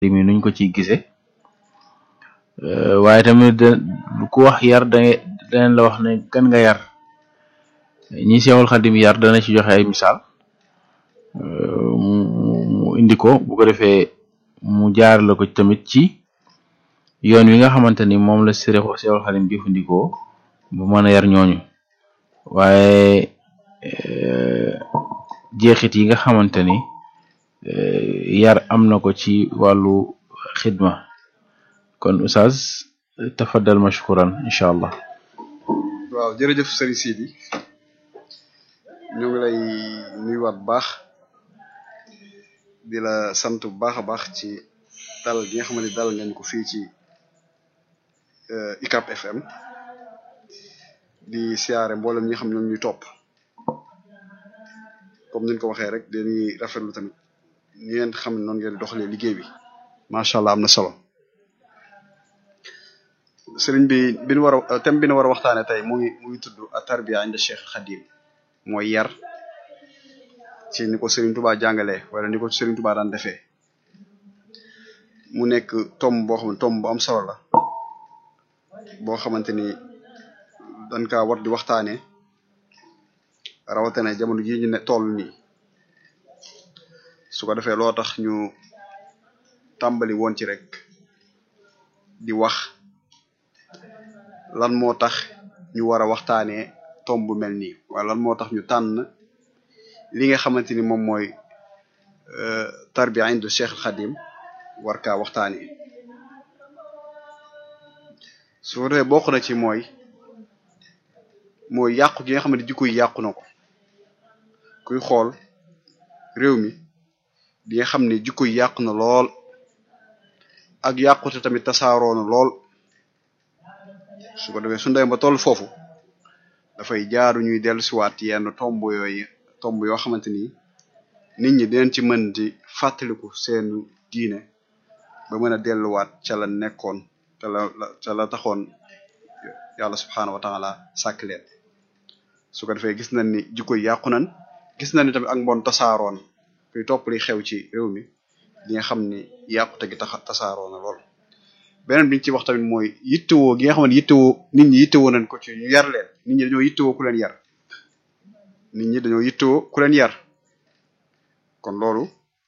mi nuñ ko ciy gise waaye tamit ku wax yar da daneen la wax ne kan nga yar ñi Seexul Xadim yar dana ci joxe ay misaal mu indi ko bu ko defee mu jaar la ko tamit ci yoon wi nga xamante ni moom la Seexul Xadim jëfandikoo bu mën a yar ñooñu waaye jeexit yi nga xamante ni yar am na ko ci wàllu xidma kon Oustaz tafaddal mashkuran incha allah waaw jërëjëf sëriñ Sidi ñu ngi lay nuyuwaat bu baax di la sant bu baax a baax ci dalal gi nga xam ne dalal ngeen ko fii ci UCAB FM di siyaare mboolem ñi nga xam ne ñoom ñuy topp comme ni ñu ko waxee rek dañuy rafetlu tamit ni ngeen xam ne noonu ngeen doxalee liggéey bi macha allah am na solo sëriñ bi bi ñu war a thème bi ñu war a waxtaanee tey mu ngi mu ngi tudd at-tarbiya inda Cheikh Khadim mooy yar ci ni ko Serigne Touba jàngalee wala ni ko Serigne Touba daan defee mu nekk tomb boo xam ne tomb bu am solo la boo xamante ni dañ kaa war di waxtaanee rawatina jamono jii ñu ne toll nii su ko defee loo tax ñu tàmbali woon ci rek di wax lan moo tax ñu war a waxtaanee tomb bu mel nii wala lan moo tax ñu tànn li nga xamante ni moom mooy tarbiya indu Cheikh Khadim war kaa waxtaanee su ko defee bokk na ci mooy mooy yàqu gi nga xam ne jikko yi yàqu na ko kuy xool réew mi di nga xam ne jikko yi yàqu na lool ak yàqute tamit tasaaroo na lool su ko defee su ndey ba toll foofu dafay jaaru ñuy dellusiwaat yenn tomb yooyu tomb yoo xamante ni nit ñi dinañ ci mën di fàttaliku seenu diine ba mën a delluwaat ca la nekkoon ca la ca la taxoon yàlla subxanahu wa taala sàkk leen su ko defee gis nañ ni jikko yi yàqu nañ gis nañ ni tamit ak mbon tasaaroon kuy topp li xew ci réew mi di nga xam ni yàqute gi tax tasaaroo na lool. beneen bi ñu ci wax tamit mooy yittewoo gi nga xam ne yittewoo nit ñi yittewoo nañ ko ci ñu yar leen nit ñi dañoo yittewoo ku leen yar nit ñi dañoo yittewoo ku leen yar kon loolu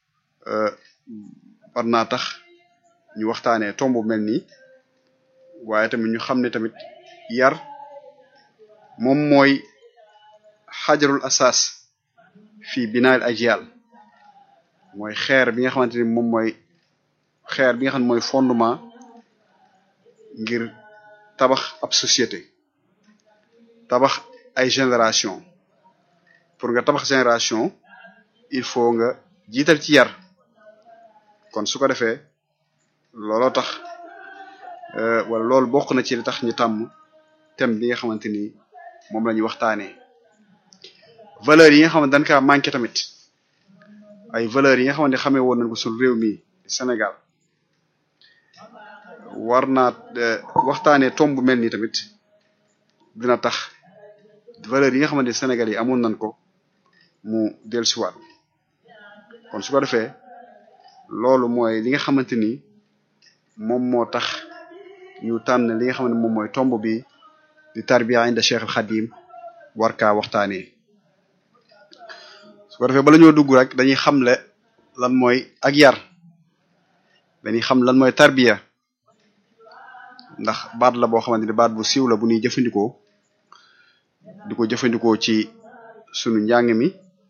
war naa tax ñu waxtaanee tomb mel nii waaye tamit ñu xam ne tamit yar moom mooy xajarul asas fii binaal ajyal mooy xeer bi nga xamante ni moom mooy xeer bi nga xam ne mooy fondement ngir tabax ab société tabax ay génération pour nga tabax génération il faut nga jiital ci yar kon su ko defee looloo tax wala loolu bokk na ci li tax ñu tàmm thème bi nga xamante ni moom la ñuy waxtaanee valeurs yi nga xam ne dañ kaa manqué tamit ay valeurs yi nga xamante ne xamee woon nañ ko suñu réew mi Sénégal war naa waxtaanee tomb mel nii tamit dina tax valeurs yi nga xamante ne Sénégal yi amoon nañ ko mu dellusiwaat kon su ko defee loolu mooy li nga xamante ni moom moo tax ñu tànn li nga xam ne moom mooy tomb bi di tarbiya inda Cheikh al Khadim war kaa waxtaanee su ko defee bala ñoo dugg rek dañuy xamle lan mooy ak yar dañuy xam lan mooy tarbiya ndax baat la boo xamante ni baat bu siiw la bu ñuy jëfandikoo di ko jëfandikoo ci sunu njàng mi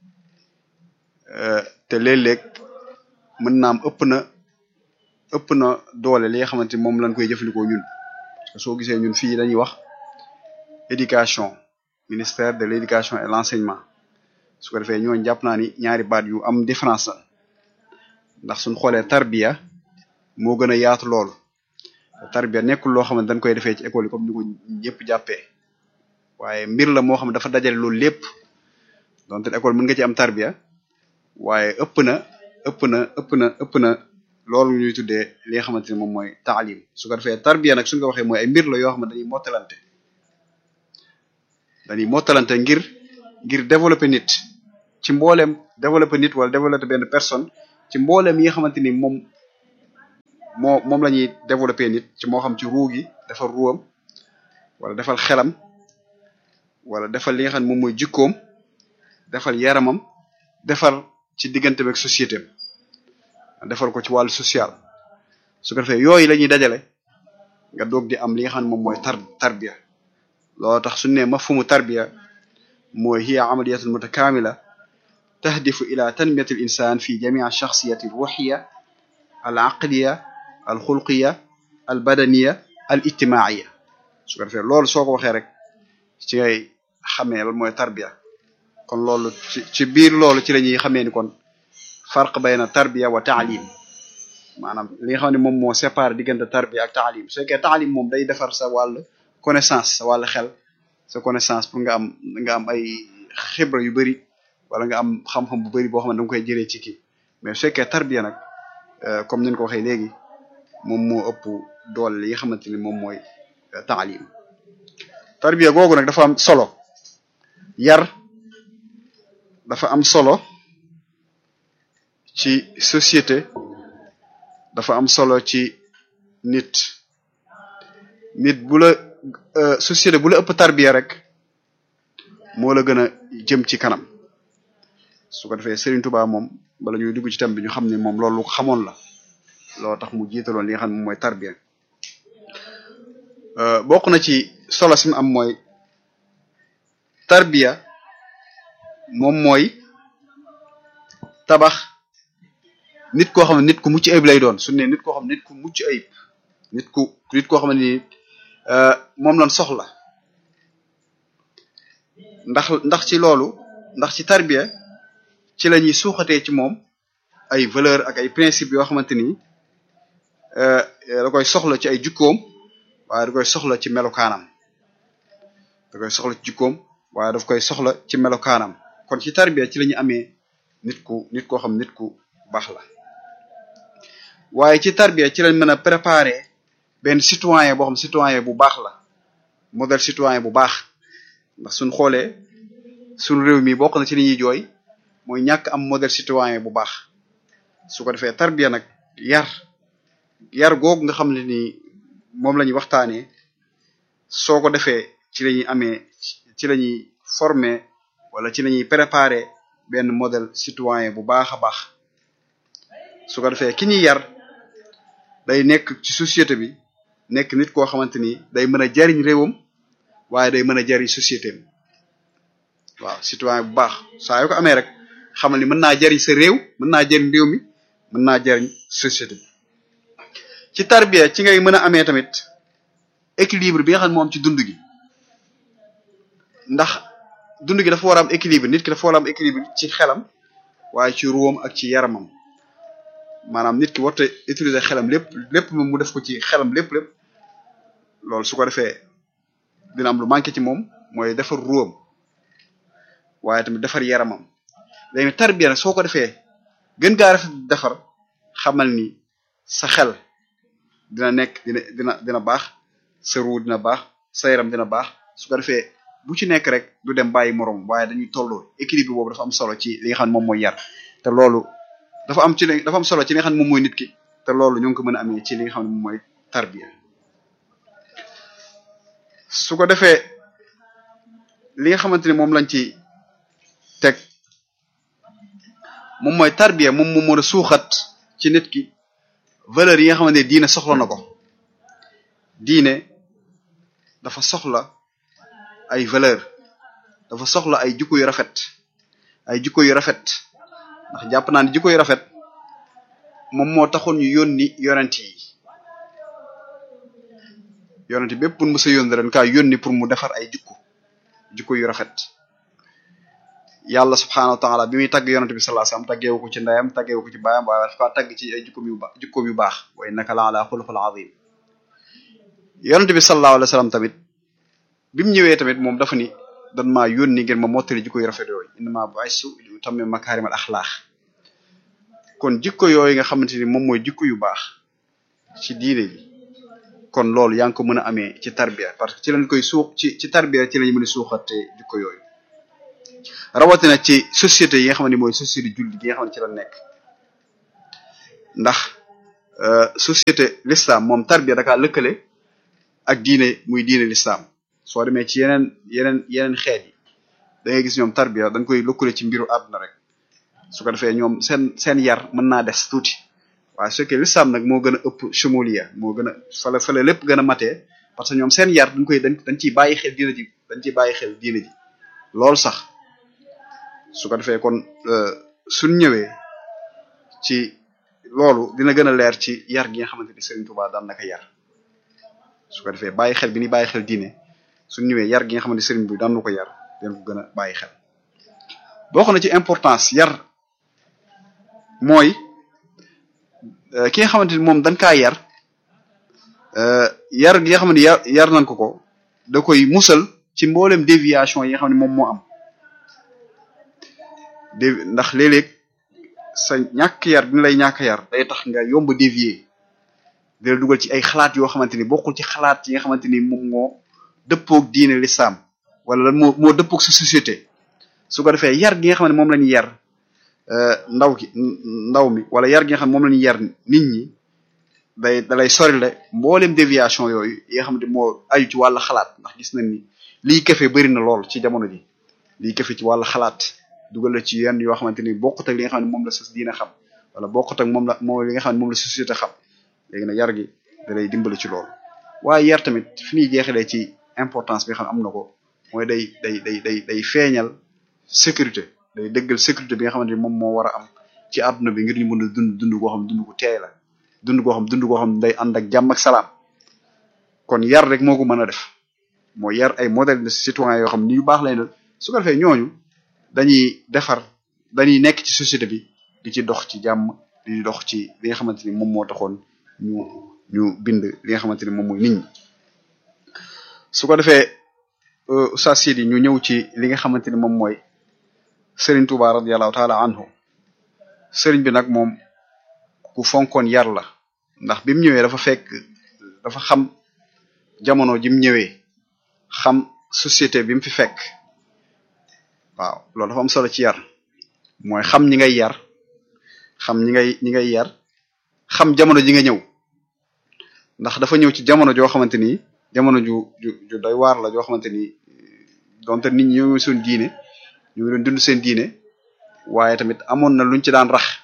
te léeg-léeg mën naam ëpp na ëpp na doole li nga xamante ni moom lañ koy jëfandikoo ñun parce que soo gisee ñun fii dañuy wax éducation ministère de l'éducation et l'enseignement su ko defee ñooñu jàpp naa ni ñaari baat yu am différence la ndax suñ xoolee tarbiya moo gën a yaatu lool tarbiya nekkul loo xam ne dañ koy defee ci école yi comme ni ko ñëpp jàppee waaye mbir la moo xam ne dafa dajale loolu lépp donte école mën nga ci am tarbiya waaye ëpp na ëpp na ëpp na ëpp na loolu ñuy tuddee li nga xamante ni moom mooy taalim su ko defee tarbiya nag suñ ko waxee mooy ay mbir la yoo xam ne dañuy mottalante dañuy mottalante ngir ngir développer nit ci mbooleem développer nit wala développer benn personne ci mbooleem yi nga xamante ni moom moo moom la ñuy développer nit ci moo xam ci ruu gi defal ruwam wala defal xelam wala defal li nga xam ne moom mooy jikkoom defal yaramam defal ci diggante ak société am defal ko ci wàllu social su ko defee yooyu la ñuy dajale nga doog di am li nga xam ne moom mooy tar tarbiya loolu tax suñu ne mafhumu tarbiya mooy hiya amaliyatun mutakamila tahdifu ila tanmiyati al insan fi jamii shakhsiyati ruhiya al aqliya al xulqiya al badaniya al ijtimaiya su ko defee loolu soo ko waxee rek ci ngay xamee lan mooy tarbiya kon loolu ci ci biir loolu ci la ñuy xamee ni kon farq bayna tarbiya wa taalim maanaam li nga xam ne moom moo séparé diggante tarbiya ak taalim su fekkee taalim moom day defar sa wàll connaissance sa wàll xel sa connaissance pour nga am nga am ay xibra yu bëri wala nga am xam-xam bu bëri boo xam ne da nga koy jëlee ci kii mais su fekkee tarbiya nag comme ni ko waxee léegi moom moo ëpp doole li nga xamante ni moom mooy taalim tarbiya googu nag dafa am solo yar dafa am solo ci société dafa am solo ci nit nit bu la société bu la ëpp tarbiya rek moo la gën a jëm ci kanam su ko defee Serigne Touba moom bala ñuy dugg ci tam bi ñu xam ne moom loolu lu ko xamoon la loolu tax mu jiitaloon li nga xam ne moom mooy tarbiya bokk na ci solo si mu am mooy tarbiya moom mooy tabax nit koo xam ne nit ku mucc ayib lay doon su ne nit koo xam ne nit ku mucc ayib nit ku nit koo xam ne ni moom lañ soxla ndax ndax ci loolu ndax ci tarbiya ci la ñuy suuxatee ci moom ay valeur ak ay principe yoo xamante ni da koy soxla ci ay jukkoom waaye da koy soxla ci melokaanam da koy soxla ci jukkoom waaye daf koy soxla ci melokaanam kon ci tarbiya ci la ñu amee nit ku nit koo xam nit ku baax la waaye ci tarbiya ci lañ mën a préparer benn citoyen boo xam citoyen bu baax la modèle citoyen bu baax ndax suñ xoolee suñ réew mi bokk na ci li ñuy jooy mooy ñàkk am modèle citoyen bu baax su ko defee tarbiya nag yar yar googu nga xam ne ni moom la ñuy waxtaanee soo ko defee ci la ñuy amee ci la ñuy former wala ci la ñuy préparer benn modèle citoyen bu baax a baax su ko defee ki ñuy yar day nekk ci société bi nekk nit koo xamante ni day mën a jariñ réewam waaye day mën a jariñ société am waaw citoyen bu baax saa yoo ko amee rek xamal ni mën naa jariñ sa réew mën naa jariñ réew mi mën naa jariñ société bi ci tarbiya ci ngay mën a amee tamit équilibre bi nga xam ne moom ci dund gi ndax dund gi dafa war a am équilibre nit ki dafa war a am équilibre ci xelam waaye ci ruwam ak ci yaramam maanaam nit ki warta utiliser xelam lépp lépp moom mu def ko ci xelam lépp lépp loolu su ko defee dina am lu manqué ci moom mooy defar ruwam waaye tamit defar yaramam léegi tarbiya nag soo ko defee gën gaa rafet defar xamal ni sa xel dina nekk dina dina dina baax sa ruu dina baax sa yaram dina baax su ko defee bu ci nekk rek du dem bàyyi moroom waaye dañuy tolloo équilibre boobu dafa am solo ci li nga xam ne moom mooy yar te loolu dafa am ci dafa am solo ci li nga xam ne moom mooy nit ki te loolu ñu ngi ko mën a amee ci li nga xam ne moom mooy tarbiya su ko defee li nga xamante ni moom lañ ci teg moom mooy tarbiya moom moom mën a suuxat ci nit ki valeur yi nga xamante ne diine soxla na ko diine dafa soxla ay valeur dafa soxla ay jikko yu rafet ay jikko yu rafet ndax jàpp naa ne jikko yu rafet moom moo taxoon ñu yónni yonent yi yonent bépp pour mu sa yónni ren kaa yónni pour mu defar ay jikko jikko yu rafet yàlla subhaanahu wa taala bi muy tagg yonent bi sallallahu alayhi wasallam taggeewu ko ci ndeyam taggeewu ko ci baayam waaye dafa tagg ci ay jikkoom yu baax jikkoom yu baax wa innaka la ala xuluqil azim yonent bi sallallahu alayhi wasallam tamit bi mu ñëwee tamit moom dafa ni dan maa yónni ngeen ma mottali jikko yu rafet yooyu innama bu'istu li utammima makaarimal axlaaq kon jikko yooyu nga xamante ni moom mooy jikko yu baax ci diine bi kon loolu yaa ngi ko mën a amee ci tarbiya parce que ci lañ koy suux ci ci tarbiya ci lañ mën a suuxate jikko yooyu rawatina ci société yi nga xam ne mooy société julli gi nga xam ne ci la nekk ndax société l'islam moom tarbiya dakaa lëkkale ak diine muy diine l'islam soo demee ci yeneen yeneen yeneen xeet yi da ngay gis ñoom tarbiya dañ koy lëkkale ci mbiru àdduna rek su ko defee ñoom seen seen yar mën naa des tuuti waaye su fekkee l'islam nag moo gën a ëpp shumuliya moo gën a fale fale lépp gën a matee parce que ñoom seen yar dañ koy dañ dañ ciy bàyyi xel diine ji dañ ciy bàyyi xel diine ji loolu sax su ko defee kon suñ ñëwee ci loolu dina gën a leer ci yar gi nga xamante ni Serigne Touba daan naka yar su ko defee bàyyi xel bi ni bàyyi xel diine suñ ñëwee yar gi nga xamante ni Serigne bi daan na ko yar dina ko gën a bàyyi xel bokk na ci importance yar mooy ki nga xamante ni moom dañ kaa yar yar gi nga xam ne yar yar nañ ko ko da koy musal ci mboolem déviation yi nga xam ne moom moo am dé ndax léeg-léeg sa ñàkk yar dina lay ñàkk yar day tax nga yomb dévier dina dugal ci ay xalaat yoo xamante ni bokkul ci xalaat yi nga xamante ni moom moo dëppoog diine l'islam wala lan moo moo dëppoog sa société su ko defee yar gi nga xam ne moom la ñu yar ndaw ki ndaw mi wala yar gi nga xam ne moom la ñu yar nit ñi day dalay sorile mboolem déviation yooyu yi nga xam ne moo aju ci wàllu xalaat ndax gis nañ ni lii kefe bëri na lool ci jamono ji lii kefe ci wàllu xalaat dugal la ci yenn yoo xamante ni bokkut ak li nga xam ne moom la sa diine xam wala bokkut ak moom la moom li nga xam ne moom la société xam léegi nag yar gi da lay dimbali ci loolu waaye yar tamit fi ñuy jeexalee ci importance bi nga xam ne am na ko mooy day day day day day feeñal sécurité day dëggal sécurité bi nga xamante ni moom moo war a am ci àdduna bi ngir ñu mën a dund dund goo xam dund gu teey la dund goo xam dund goo xam day ànd ak jàmm ak salaam kon yar rek moo ko mën a def mooy yar ay modèle de citoyen yoo xam ni yu baax lay doon su ko defee ñooñu dañuy defar dañuy nekk ci société bi di ci dox ci jàmm di dox ci li nga xamante ni moom moo taxoon ñu ñu bind li nga xamante ni moom mooy nit ñi su ko defee Oustaz Sidi ñu ñëw ci li nga xamante ni moom mooy Serigne Touba radiyallahu taala anhu Serigne bi nag moom ku fonkoon yar la ndax bi mu ñëwee dafa fekk dafa xam jamono ji mu ñëwee xam société bi mu fi fekk waaw loolu dafa am solo ci yar mooy xam ñi ngay yar xam ñi ngay ñi ngay yar xam jamono ji nga ñëw ndax dafa ñëw ci jamono joo xamante ni jamono ju ju ju doy waar la joo xamante ni donte nit ñi ñoo suñ diine ñu ngi doon dund seen diine waaye tamit amoon na luñ ci daan rax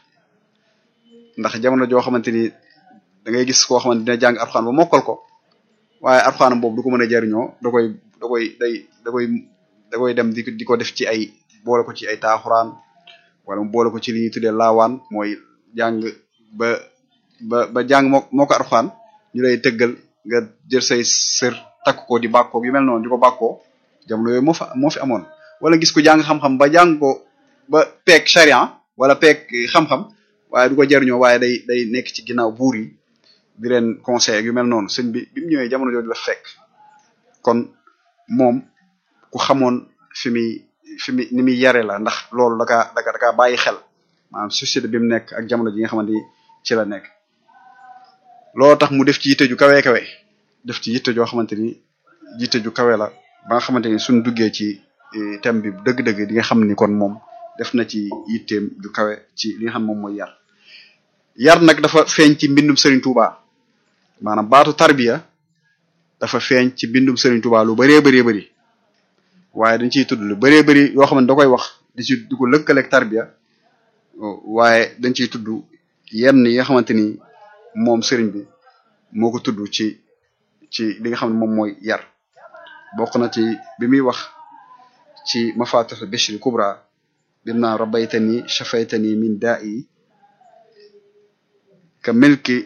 ndax jamono joo xamante ni da ngay gis koo xamante dina jàng arxaan ba mokkal ko waaye arxaanam boobu du ko mën a jariñoo da koy da koy day da koy da koy dem di di ko def ci ay boole ko ci ay taaxuraan wala mu boole ko ci li ñuy tuddee laawaan mooy jàng ba ba ba jàng moo moo ko arxaan ñu lay tëggal nga jël say sër takk ko di bàkkoo yu mel noonu di ko bàkkoo jamono yooyu moo fa moo fi amoon wala gis ko jàng xam-xam ba jàng ko ba peeg charian wala peeg xam-xam waaye du ko jariñoo waaye day day nekk ci ginnaaw buur yi di leen conseil yu mel noonu sëñ bi bi mu ñëwee jamono jooju la fekk kon moom ku xamoon fi muy fi muy ni muy yare la ndax loolu da kaa da kaa bàyyi xel maanaam société bi mu nekk ak jamono ji nga xamante ni ci la nekk loolu tax mu def ci yitte ju kawe kawe def ci yitte joo xamante ni yitte ju kawe la ba nga xamante ni suñ duggee ci thème bi dëgg-dëgg di nga xam ni kon moom def na ci yitteem ju kawe ci li nga xam moom mooy yar yar nag dafa feeñ ci mbindum Serigne Touba maanaam baatu tarbiya dafa feeñ ci mbindum Serigne Touba lu bëree bëree bëri waaye dañ ciy tudd lu bëree bëri yoo xam ne da koy wax di ci di ko lëkkaleeg tarbiya waaye dañ ciy tudd yenn yi nga xamante ni moom Serigne bi moo ko tudd ci ci li nga xam ne moom mooy yar bokk na ci bi muy wax ci mafatih bishri kubra bim naa rabaytani shafaytani min da'i ka milki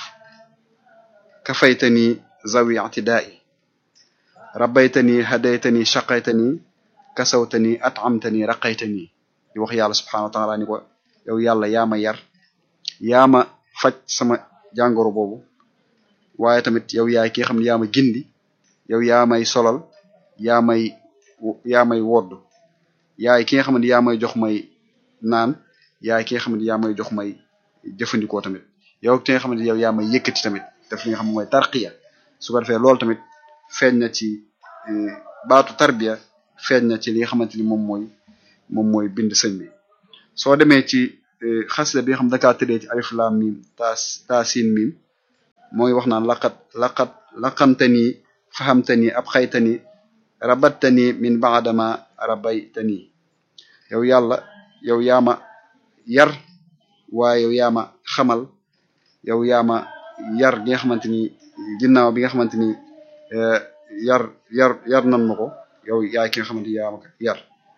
kafaytani zawi i'tida'i rabaytani hadaytani shaqaytani kasawtani at'amtani raqaytani di wax yàlla subhanahu wa ta'ala ni ko yow yàlla yaa ma yar yaa ma faj sama jàngoro boobu waaye tamit yow yaay ki nga xam ne yaa ma gindi yow yaa may solal yaa may yaa may wodd yaay ki nga xam ne yaa may jox may naan yaay ki nga xam ne yaa may jox may jëfandikoo tamit yow ki nga xam ne yow yaa may yëkkati tamit def li nga xam ne mooy tarqiya su ko defee loolu tamit feeñ na ci baatu tarbiya feeñ na ci li nga xamante ni moom mooy moom mooy bind sëñ bi soo demee ci xasida bi nga xam dakaa tëddee ci alif lam mim taas taasin mim moo ngi wax naan laqat laqat laqamtani fahamtani ab xaytani rabattani min baadama rabaytani yow yàlla yow yaama yar waaye yow yaama xamal yow yaama yar gi nga xamante ni ginnaaw bi nga xamante ni yar yar yar nan ma ko yow yaay ki nga xamante ni yaama yar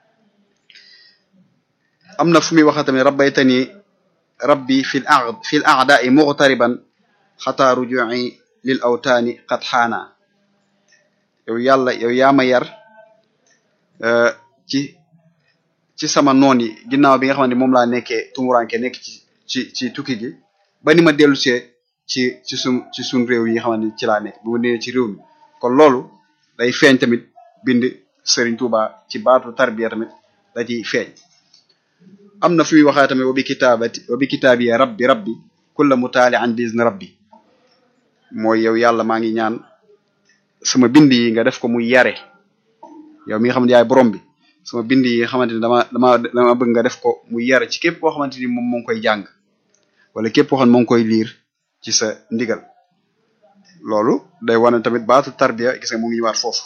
am na fu muy waxa tamit rabbaytani rabbi fi l a fi l aadai muqtariban xataa rujuci lil awtaani qad xaana yow yàlla yow yaama yar ci ci sama noon yi ginnaaw bi nga xamante ni moom laa nekkee tumuranke nekk ci ci ci tukki gi ba ni ma dellu see ci ci sun ci sun réew yi nga xamante ni ci laa nekk bu ma nee ci réew mi kon loolu day feeñ tamit bind Serigne Touba ci baatu tarbiya tamit da ciy feeñ am na fu muy waxaa tamit wa bi kitaabati wa bi kitaabiya rabbi rabbi kulla mutaali an bizni rabbi mooy yow yàlla maa ngi ñaan sama bind yi nga def ko muy yare yow mi nga xamante yaay borom bi sama bind yi nga xamante ni dama dama dama bëgg nga def ko muy yare ci képp koo xamante ni moom moo ngi koy jàng wala képp koo xam ne moo ngi koy liir ci sa ndigal loolu day wane tamit baatu tarbiya gis nga mu ngi ñëwaat foofu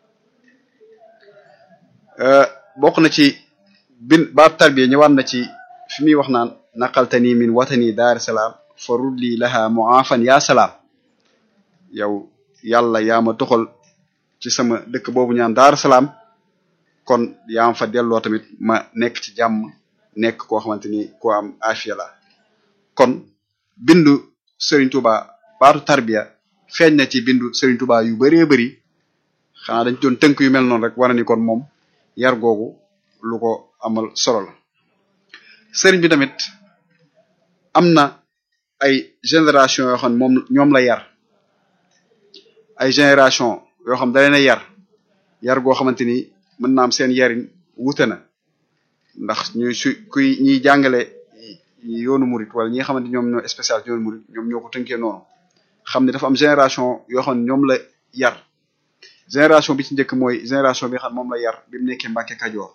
bokk na ci bin baatu tarbiya ñëwaat na ci fi muy wax naan naqaltani min watani daar salaam fa rudli laha muafan ya salaam yow yàlla yaa ma toxal ci sama dëkk boobu ñaan daar salaam kon yaa ma fa delloo tamit ma nekk ci jàmm nekk koo xamante ni ku am afiya la kon bindu Serigne Touba baatu tarbiya feeñ na ci bindu Serigne Touba yu bëree bëri xanaa dañ doon tënk yu mel noonu rek war na ni kon moom yar googu lu ko amal solo la Serigne bi tamit am na ay génération yoo xam ne moom ñoom la yar ay génération yoo xam da leen a yar yar goo xamante ni mën naa am seen yarin wute na ndax ñuy su kuy ñiy jàngale yoonu murit wala ñi nga xamante ñoom ñoo spécial yoonu murit ñoom ñoo ko tënkee noonu xam ne dafa am génération yoo xam ne ñoom la yar génération bi ci njëkk mooy génération bi nga xam moom la yar bi mu nekkee Mbàkke Kajoor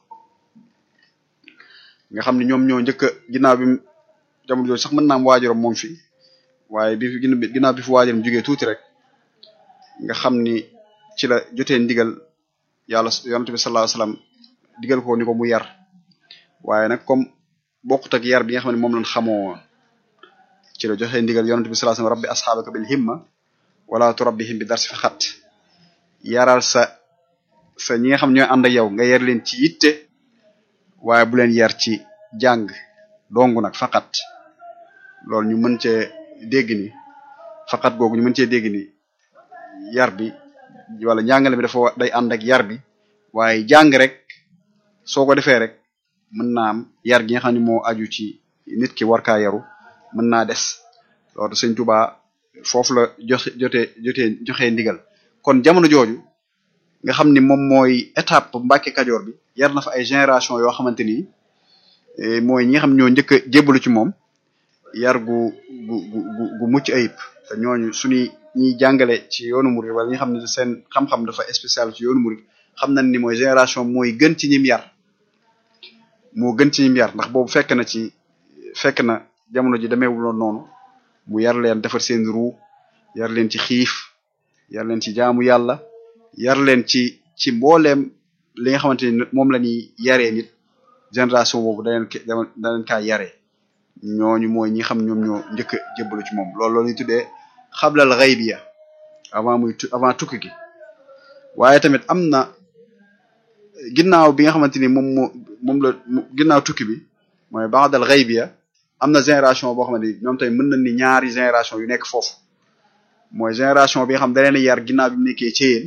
nga xam ne ñoom ñoo njëkk a ginnaaw bi jamono jooju sax mën naa am waajuram moom fi waaye bi fi ginnaaw bi fi waajuram jógee tuuti rek nga xam ni ci la jotee ndigal yàlla yonent bi sallallahu alayhi wasallam digal ko ni ko mu yar waaye nag comme bokkut ak yar bi nga xam ne moom lañ xamoo woon ci la joxe ndigal yonent bi sallallahu alayhi wasallam rabbi asxaabaka bil himma wala turabbihim bi darsi fi xat yaral sa sa ñi nga xam ñooy ànd ak yow nga yar leen ci yitte waaye bu leen yar ci jàng dongu nag faqat loolu ñu mën cee dégg ni faqat googu ñu mën cee dégg ni yar bi wala njàngale bi dafa day ànd ak yar bi waaye jàng rek soo ko defee rek mën naa am yar gi nga xam ne moo aju ci nit ki war kaa yaru mën naa des loolu sëñ Tuba foofu la joxe jotee jotee joxe ndigal kon jamono jooju nga xam ni moom mooy étape Mbàkke Kajoor bi yar na fa ay génération yoo xamante ni mooy ñi nga xam ñoo njëkk a jébbalu ci moom yar gu gu gu gu mucc ayib te ñooñu suñuy ñiy jàngale ci yoonu murid wala ñi nga xam ne seen xam-xam dafa spécial ci yoonu murid xam nañ ni mooy génération mooy gën ci ñim yar moo gën ci ñim yar ndax boobu fekk na ci fekk na jamono ji demeewuloon noonu mu yar leen defar seen ruu yar leen ci xiif yar leen ci jaamu yàlla yar leen ci ci mbooleem li nga xamante ni moom la ñuy yaree nit génération boobu da leen da leen kaa yaree ñooñu mooy ñi xam ñoom ñoo njëkk a jébbalu ci moom loolu loolu ñuy tuddee xablal xaybiya avant muy avant tukki gi waaye tamit am na ginnaaw bi nga xamante ni moom moo moom la ginnaaw tukki bi mooy ba'dal xaybiya am na génération boo xamante ni ñoom tamit mën nañ ni ñaari génération yu nekk foofu mooy génération bi nga xam da leen a yar ginnaaw bi mu nekkee Thiéyène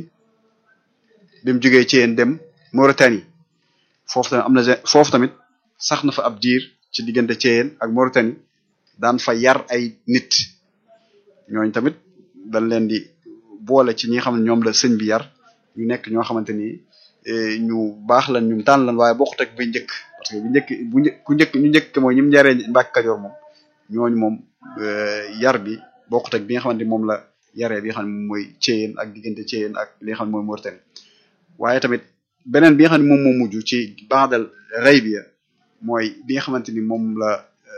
bi mu jógee Thiéyène dem Mauritanie foofu tamit am na foofu tamit sax na fa ab diir ci diggante Thiéyène ak Mauritanie daan fa yar ay nit ñooñ tamit dañ leen di boole ci ñi nga xam ne ñoom la sëñ bi yar ñu nekk ñoo xamante ni ñu baax lan ñu tànn lan waaye bokkut ak bu njëkk parce que bu njëkk bu njëkk ku njëkk ñu njëkk mooy ñi mu yaree Mbàkke Kajoor moom ñooñu moom yar bi bokkut ak bi nga xamante ni moom la yaree bi nga xam ne moom mooy Thiéyène ak diggante Thiéyène ak li nga xam ne mooy Mauritanie waaye tamit beneen bi nga xam ne moom moo mujj ci baadal rey bi mooy bi nga xamante ni moom la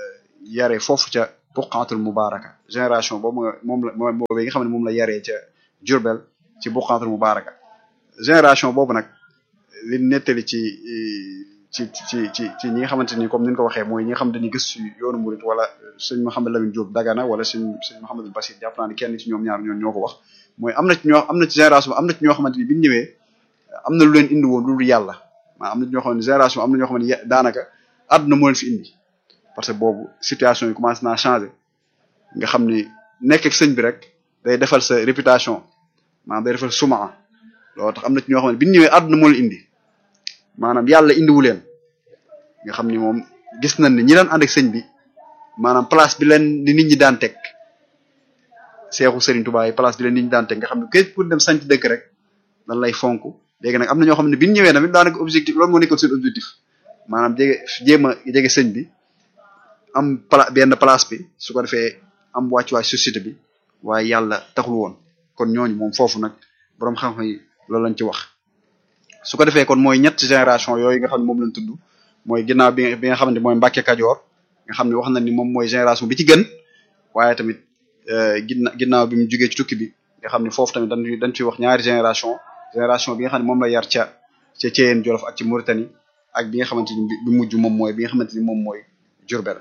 yare foofu ca buqaatul mubaraka génération boobu nga moom la moom boobu nga xam ne moom la yaree ca Jurbel ci buqaatul mubaraka génération boobu nag li nettali ci ci ci ci ci ñi nga xamante ni comme ni ñu ko waxee mooy ñi nga xam dañuy gës ci yoonu murit wala sëñ Mouhamed Lamine Diop Dagana wala sëñ sëñ Mouhamadul Basir jàpp naa ne kenn ci ñoom ñaar ñoo ñoo ko wax mooy am na ci ñoo am na ci génération am na ci ñoo xamante ni bi ñu ñëwee am na lu leen indi woon lu dul yàlla maa am na ci ñoo xam ne génération am na ñoo xam ne daanaka àdduna moo leen fi indi parce que boobu situation yi commencé naa changer nga xam ni nekk ak sëñ bi rek day defal sa réputation maanaam day defal suma loolu tax am na ci ñoo xam ne bi ñu ñëwee àdduna moo leen indi maanaam yàlla indiwu leen nga xam ni moom gis nañ ne ñi daan ànd ak sëñ bi maanaam place bi leen di nit ñi daan teg seexu Serigne Touba yi place bi leen nit ñi daan teg nga xam ne képp pour dem sanc dëkk rek dan lay fonk léegi nag am na ñoo xam ne bi ñu ñëwee tamit daanaka objectif loolu moo nekkoon seen objectif maanaam jege jéem a jege sëñ bi am pla benn place bi su ko defee am wàccuwaay société bi waaye yàlla taxul woon kon ñooñu moom foofu nag boroom xam-xam yi loolu lañ ci wax su ko defee kon mooy ñett génération yooyu nga xam ne moom lañ tudd mooy ginnaaw bi bi nga xam ne mooy Mbàkke Kajoor nga xam ne wax na ni moom mooy génération bi ci gën waaye tamit ginna ginnaaw bi mu jugee ci tukki bi nga xam ne foofu tamit dañ dañ ciy wax ñaari génération génération bi nga xam ne moom la yar ca ca Thièyène Jolof ak ci Mauritanie ak bi nga xamante ni bi mujj moom mooy bi nga xamante ni moom mooy Jurbel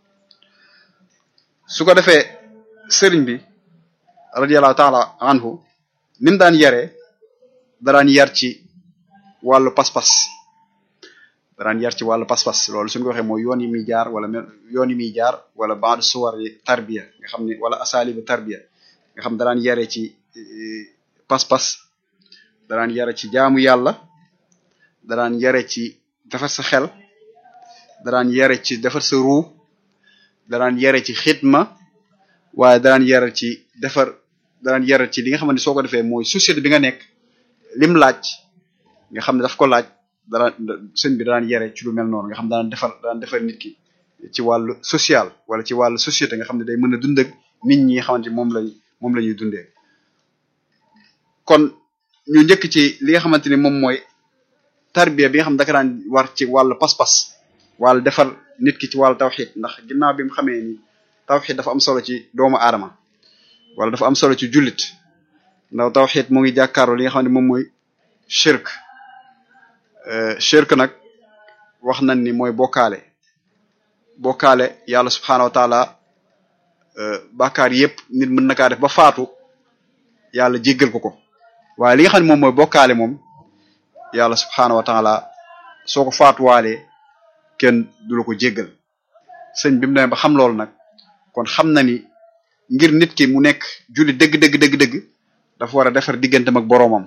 su ko defee sëriñ bi radiyallahu taala anhu ni mu daan yaree daraan yar ci wàllu pas-pas daraan yar ci wàllu pas-pas loolu suñu ko waxee mooy yoon yi muy jaar wala yoon yi muy jaar wala baadu suwar yi tarbiya nga xam ne wala asalibu tarbiya nga xam daraan yare ci pas-pas daraan yare ci jaamu yàlla daraan yare ci defar sa xel daraan yare ci defar sa ruu daraan yare ci xidma waaye daraan yare ci defar daraan yare ci li nga xamante soo ko defee mooy société bi nga nekk lim laaj nga xam ne daf ko laaj dara sëñ bi daan yare ci lu mel noonu nga xam daan defar daan defar nit ki ci wàllu social wala ci wàllu société nga xam ne day mën a dund ak nit ñi nga xamante moom lay moom la ñuy dundee kon ñu njëkk ci li nga xamante ni moom mooy tarbiya bi nga xam ne daka daan war ci wàllu pas-pas wàllu defar nit ki ci wàllu tawxid ndax ginnaaw bi mu xamee ni tawxid dafa am solo ci doomu aadama wala dafa am solo ci jullit ndax tawxid moo ngi jàkkaarloo li nga xam ne moom mooy shirk shirk nag wax nañ ni mooy bokkaale bokkaale yàlla subhaanahu wa taala bàkkaar yépp nit mën na kaa def ba faatu yàlla jéggal ko ko waaye li nga xam ne moom mooy bokkaale moom yàlla subhaanahu wa taala soo ko faatuwaalee kenn du la ko jéggal sëñ bi mu demee ba xam loolu nag kon xam na ni ngir nit ki mu nekk julli dëgg dëgg dëgg dëgg dafa war a defar digganteem ak boroomam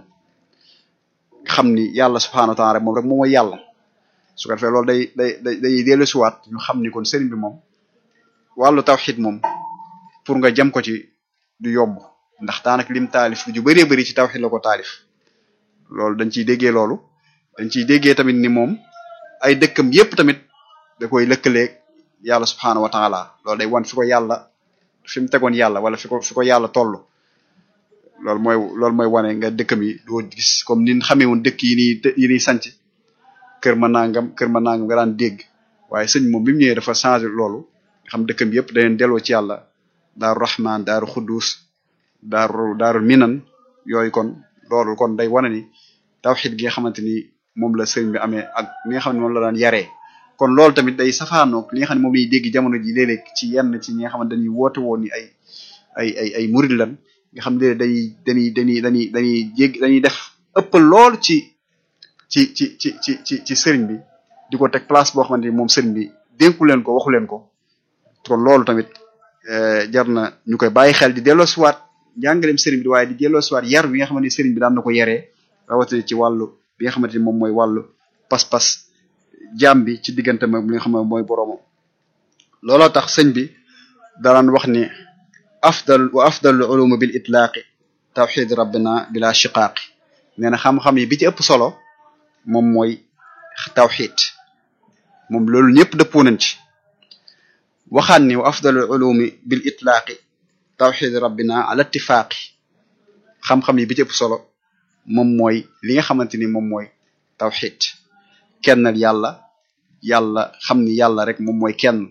xam ni yàlla subhaanahu wa taala rek moom rek moom mooy yàlla su ko defee loolu day day day day dellusiwaat ñu xam ni kon sëriñ bi moom wàllu tawxid moom pour nga jëm ko ci du yomb ndax daanaka lim taalif lu ju bëree bëri ci tawxid la ko taalif loolu dañ ciy déggee loolu dañ ciy déggee tamit ni moom ay dëkkam yépp tamit da koy lëkkaleeg yàlla subhaanahu wa taala loolu day wan fi ko yàlla fi mu tegoon yàlla wala fi ko fi ko yàlla toll loolu mooy loolu mooy wane nga dëkkam yi doo gis comme ni xamee woon dëkk yi nii yi nii sanc kër ma nangam kër ma nangam nga daan dégg waaye sëñ moom bi mu ñëwee dafa changé loolu nga xam dëkkam yëpp da leen delloo ci yàlla daaru rahman daaru xuddus daaru daaru minan yooyu kon loolu kon day wane ni tawxid gi nga xamante ni moom la sëriñ bi amee ak li nga xam ne moom la daan yaree kon loolu tamit day safaanoog li nga xam ne moom lañuy dégg jamono ji léeg-léeg ci yenn ci ñi nga xamante dañuy woote woon ni ay ay ay ay murid lan nga xam ne dañuy dañuy dañuy dañuy dañuy jég dañuy def ëppal lool ci ci ci ci ci ci ci sëriñ bi di ko teg place boo xamante ni moom sëriñ bi dénku leen ko waxu leen ko kon loolu tamit jar na ñu koy bàyyi xel di delloo siwaat njàngaleem sëriñ bi waaye di delloo siwaat yar bi nga xamante ni sëriñ bi daan na ko yaree rawatina ci wàllu bi nga xamante ni moom mooy wàllu pas-pas jaam bi ci diggante moom li nga xam ne mooy boroomam looloo tax sëñ bi daan wax ni afdal wa afdalu ulum bil itlaaqi tawxid rabbina bila shiqaaqi nee na xam-xam yi bi ci ëpp solo moom mooy tawxid moom loolu ñëpp dëppoo nañ ci waxaan ni wa afdalu ulumi bil itlaaqi tawxid rabbina ala ittifaaqi xam-xam yi bi ci ëpp solo moom mooy li nga xamante ni moom mooy tawxid kennal yàlla yàlla xam ni yàlla rek moom mooy kenn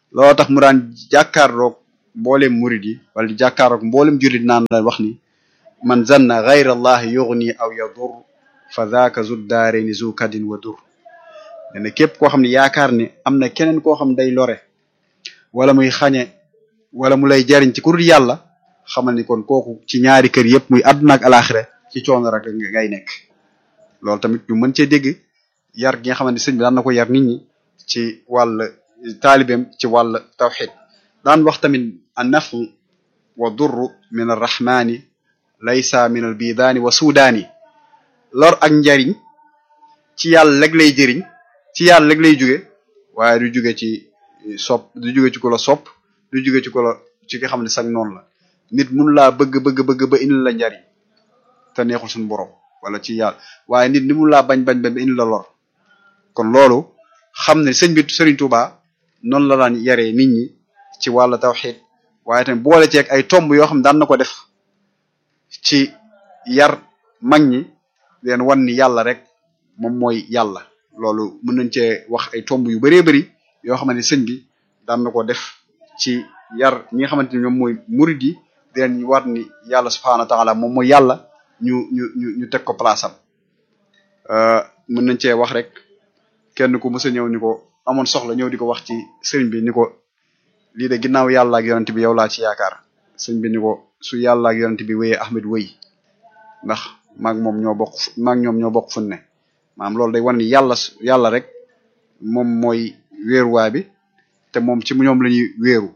looloo tax mu daan jàkkaarloog mboolem murid yi wala di jàkkaarloog mboolem jullit naan la wax ni man zanna gayra allahi yughni aw yadur fa dhaaka zu daareni zu kadin wa dur ne na képp koo xam ne yaakaar ne am na keneen koo xam day lore wala muy xañe wala mu lay jariñ ci ku dul yàlla xamal ni kon kooku ci ñaari kër yëpp muy àdduna ak alaxira ci coono rek ngay nekk loolu tamit ñu mën cee dégg yar gi nga xamante ni sëñ bi daan na ko yar nit ñi ci wàll taalibeem ci wàll tawxid daan wax tamit an nafu wa durru min arrahmani laysa min al bidaani wa sudaani lor ak njariñ ci yàlla leg lay jëriñ ci yàlla leg lay jóge waaye du jóge ci sopp du jóge ci ku la sopp du jóge ci ku la ci nga xam ne sax noonu la nit mun laa bëgg bëgg bëgg ba indi la njariñ te neexul suñu borom wala ci yàlla waaye nit ni mun laa bañ bañ ba indi la lor kon loolu xam ne sëñ bi Serigne Touba noonu la daan yaree nit ñi ci wàllu tawxid waaye tamit boole ceeg ay tomb yoo xam ne daan na ko def ci yar mag ñi leen wan ni yàlla rek moom mooy yàlla loolu mën nañ cee wax ay tomb yu bëree bëri yoo xamante ni sëñ bi daan na ko def ci yar ñi nga xamante ni ñoom mooy murid yi di leen war ni yàlla subhaanahu wa taala moom mooy yàlla ñu ñu ñu ñu teg ko place am mën nañ cee wax rek kenn ku mës a ñëw ni ko amoon soxla ñëw di ko wax ci sëriñ bi ni ko lii de ginnaaw yàlla ak yonent bi yow laa ci yaakaar sëriñ bi ni ko su yàlla ak yonent bi wéyee Ahmed wéy ndax maag moom ñoo bokk maag ñoom ñoo bokk fun ne maanaam loolu day wan ni yàlla yàlla rek moom mooy wéeruwaay bi te moom ci ñoom la ñuy wéeru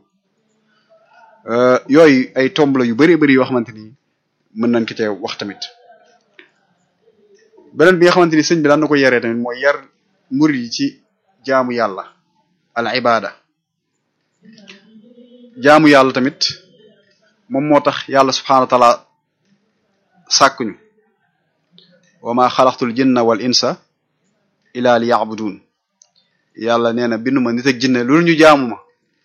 yooyu ay tomb la yu bari bari yoo xamante ni mën nañ ko cee wax tamit beneen bi nga xamante ni sëñ bi daan na ko yaree tamit mooy yar murid yi ci jaamu yàlla al ibada jaamu yàlla tamit moom moo tax yàlla subhanahu wa taala sàkkuñu wa ma xalaqtul jinna wal insa ila li yabudun yàlla nee na binduma nit ak jinne loolu ñu jaamu ma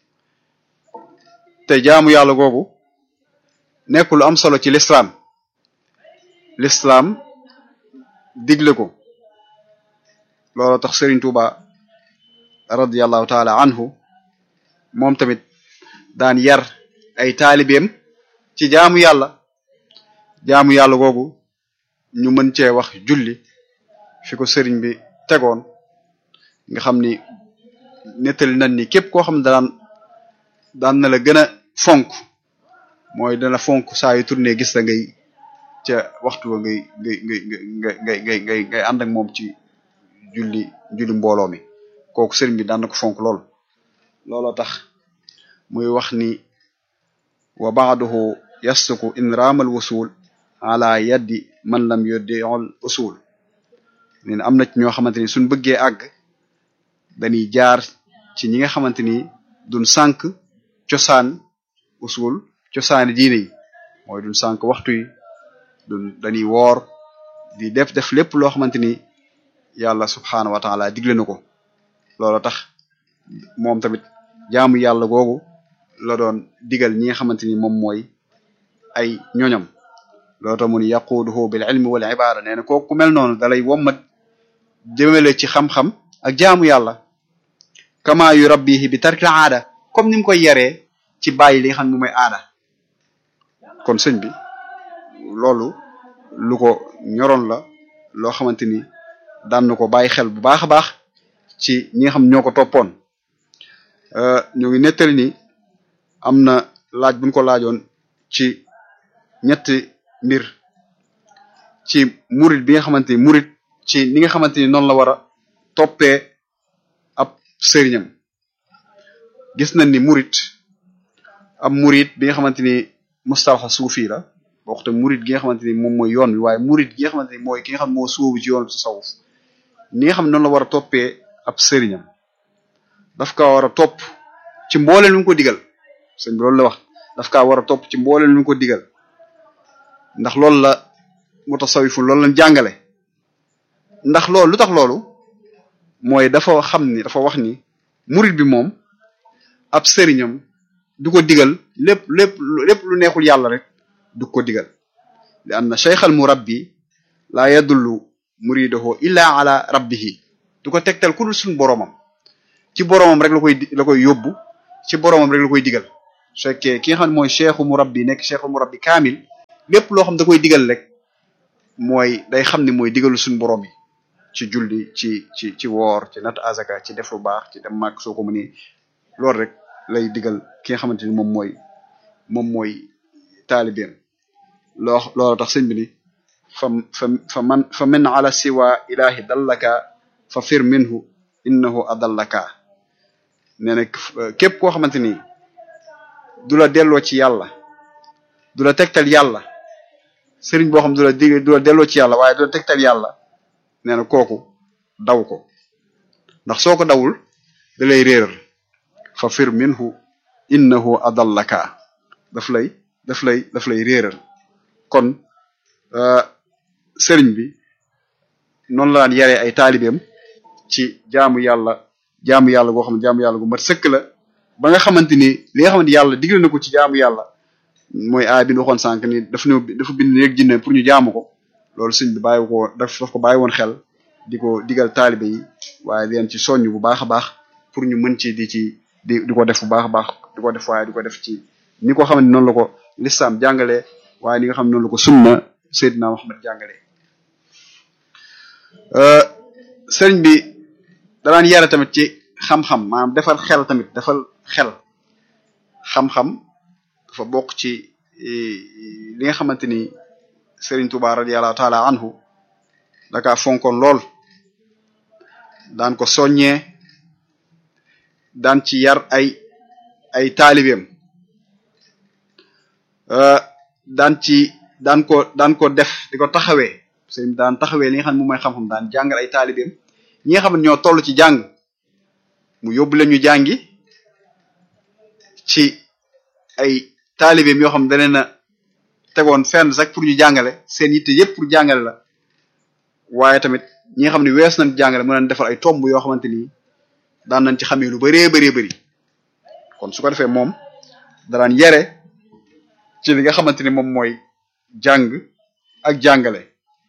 te jaamu yàlla googu nekk lu am solo ci lislaam lislaam digle ko loolu tax Serigne Touba radiyallahu taala anhu moom tamit daan yar ay taalibeem ci jaamu yàlla jaamu yàlla googu ñu mën cee wax julli fi ko sëriñ bi tegoon nga xam ni nettali nañ ni képp koo xam ne daan daan na la gën a fonk mooy dana fonk saa yu tourné gis la ngay ca waxtu wa ngay ngay ngay ngay ngay ngay ngay ngay ànd ak moom ci julli julli mbooloo mi kooku sëriñ bi daan na ko fonk lool looloo tax muy wax ni wa ba'duhu yasluku in raamal wusul ala yaddi man lam yuddi'ul usul nen am na ci ñoo xamante ni suñ bëggee àgg dañuy jaar ci ñi nga xamante ni duñ sànk cosaan usul cosaani diine yi mooy duñ sànk waxtu yi duñ dañuy woor di def def lépp loo xamante ni yàlla subhaanahu wa taala digle na ko loolu tax moom tamit jaamu yàlla googu la doon digal ñi nga xamante ni moom mooy ay ñoñam loolu tax mu ni yaquuduhu bil ilmi wal ibada nee na kooku ku mel noonu dalay wommat jëmale ci xam-xam ak jaamu yàlla kama yu rabbihi bi tarkil aada comme ni mu koy yaree ci bàyyi li nga xam ne mooy aada kon sëñ bi loolu lu ko ñoroon la loo xamante ni daan na ko bàyyi xel bu baax a baax ci ñi nga xam ñoo ko toppoon ñu ngi nettali ni am na laaj buñ ko laajoon ci ñetti mbir ci murit bi nga xamante ni murit ci ni nga xamante ni noonu la war a toppee ab sëriñam gis nañ ni murit ab murit bi nga xamante ni mustalaxa suufi la waxte murit gi nga xamante ni moom mooy yoon bi waaye murit gi nga xamante ni mooy ki nga xam moo suubu ci yoon bi tasawuf ni nga xam ne noonu la war a toppee ab sëriñam daf kaa war a topp ci mbooleen lu mu ko digal sëñ bi loolu la wax daf kaa war a topp ci mbooleen lu mu ko digal ndax loolu la mutasawifun loolu lañ jàngale ndax loolu lu tax loolu mooy dafa xam ni dafa wax ni murit bi moom ab sëriñam du ko digal lépp lépp lépp lu neexul yàlla rek du ko digal li anna shaykh al murabbi la yadullu muridahu illa ala rabbihi du ko tegtal ku dul suñ boroomam ci boroomam rek la koy la koy yóbbu ci boromam rek la koy digal su fekkee ki nga xam ne mooy cheikhu murabbi nekk cheikhu murabbi kaamil lépp loo xam da koy digal rek mooy day xam ne mooy digalu suñu borom yi ci julli ci ci ci woor ci natt azaka ci def lu baax ci dem màgg soo ko mënee loolu rek lay digal ki nga xamante ni moom mooy moom mooy taalibeem loo loolu tax sëñ bi ni fa fa fa man fa min ala siwa ilahi dallaka fa fir minhu innahu adallaka nee na képp koo xamante ni du la delloo ci yàlla du la tegtal yàlla sëriñ boo xam du la dig du la delloo ci yàlla waaye du la tegtal yàlla nee na kooku daw ko ndax soo ko dawul da lay réeral fa fir minhu innahu adallaka daf lay daf lay daf lay réeral kon sëriñ bi noonu la daan yaree ay taalibeem ci jaamu yàlla jaamu yàlla goo xam ne jaamu yàlla gu mat sëkk la ba nga xamante ni li nga xamante yàlla digle na ko ci jaamu yàlla mooy aay bi ñu waxoon sànq ni daf ñu dafa bind rek jinne pour ñu jaamu ko loolu sëñ bi bàyyi ko daf daf ko bàyyi woon xel di ko digal taalibe yi waaye leen ci soññ bu baax a baax pour ñu mën ci di ci di di ko def bu baax a baax di ko def waaye di ko def ci ni ko xamante noonu la ko lislaam jàngalee waaye ni nga xam ne noonu la ko sunna Seydina Muhammad jàngalee sëriñ bi danaan yare tamit ci xam-xam maanaam defal xel tamit defal xel xam-xam dafa bokk ci li nga xamante ni Sëriñ Tuubaa radiyallahu taala anhu daka fonkoon lool daan ko soññee daan ci yar ay ay taalibeem daan ci daan ko daan ko def di ko taxawee sëriñ daan taxawee li nga xam ne moom mooy xam-xam daan jàngal ay taalibeem ñi nga xam ne ñoo toll ci jàng mu yóbbu leen ñu jàngi ci ay taalibeem yoo xam ne daneen a tegoon fenn sax pour ñu jàngale seen yitte yépp pour jàngale la waaye tamit ñi nga xam ne wees nañ jàngale mën nañ defal ay tomb yoo xamante ni daan nañ ci xamee lu bëree bëree bëri kon su ko defee moom daraan yare ci li nga xamante ni moom mooy jàng ak jàngale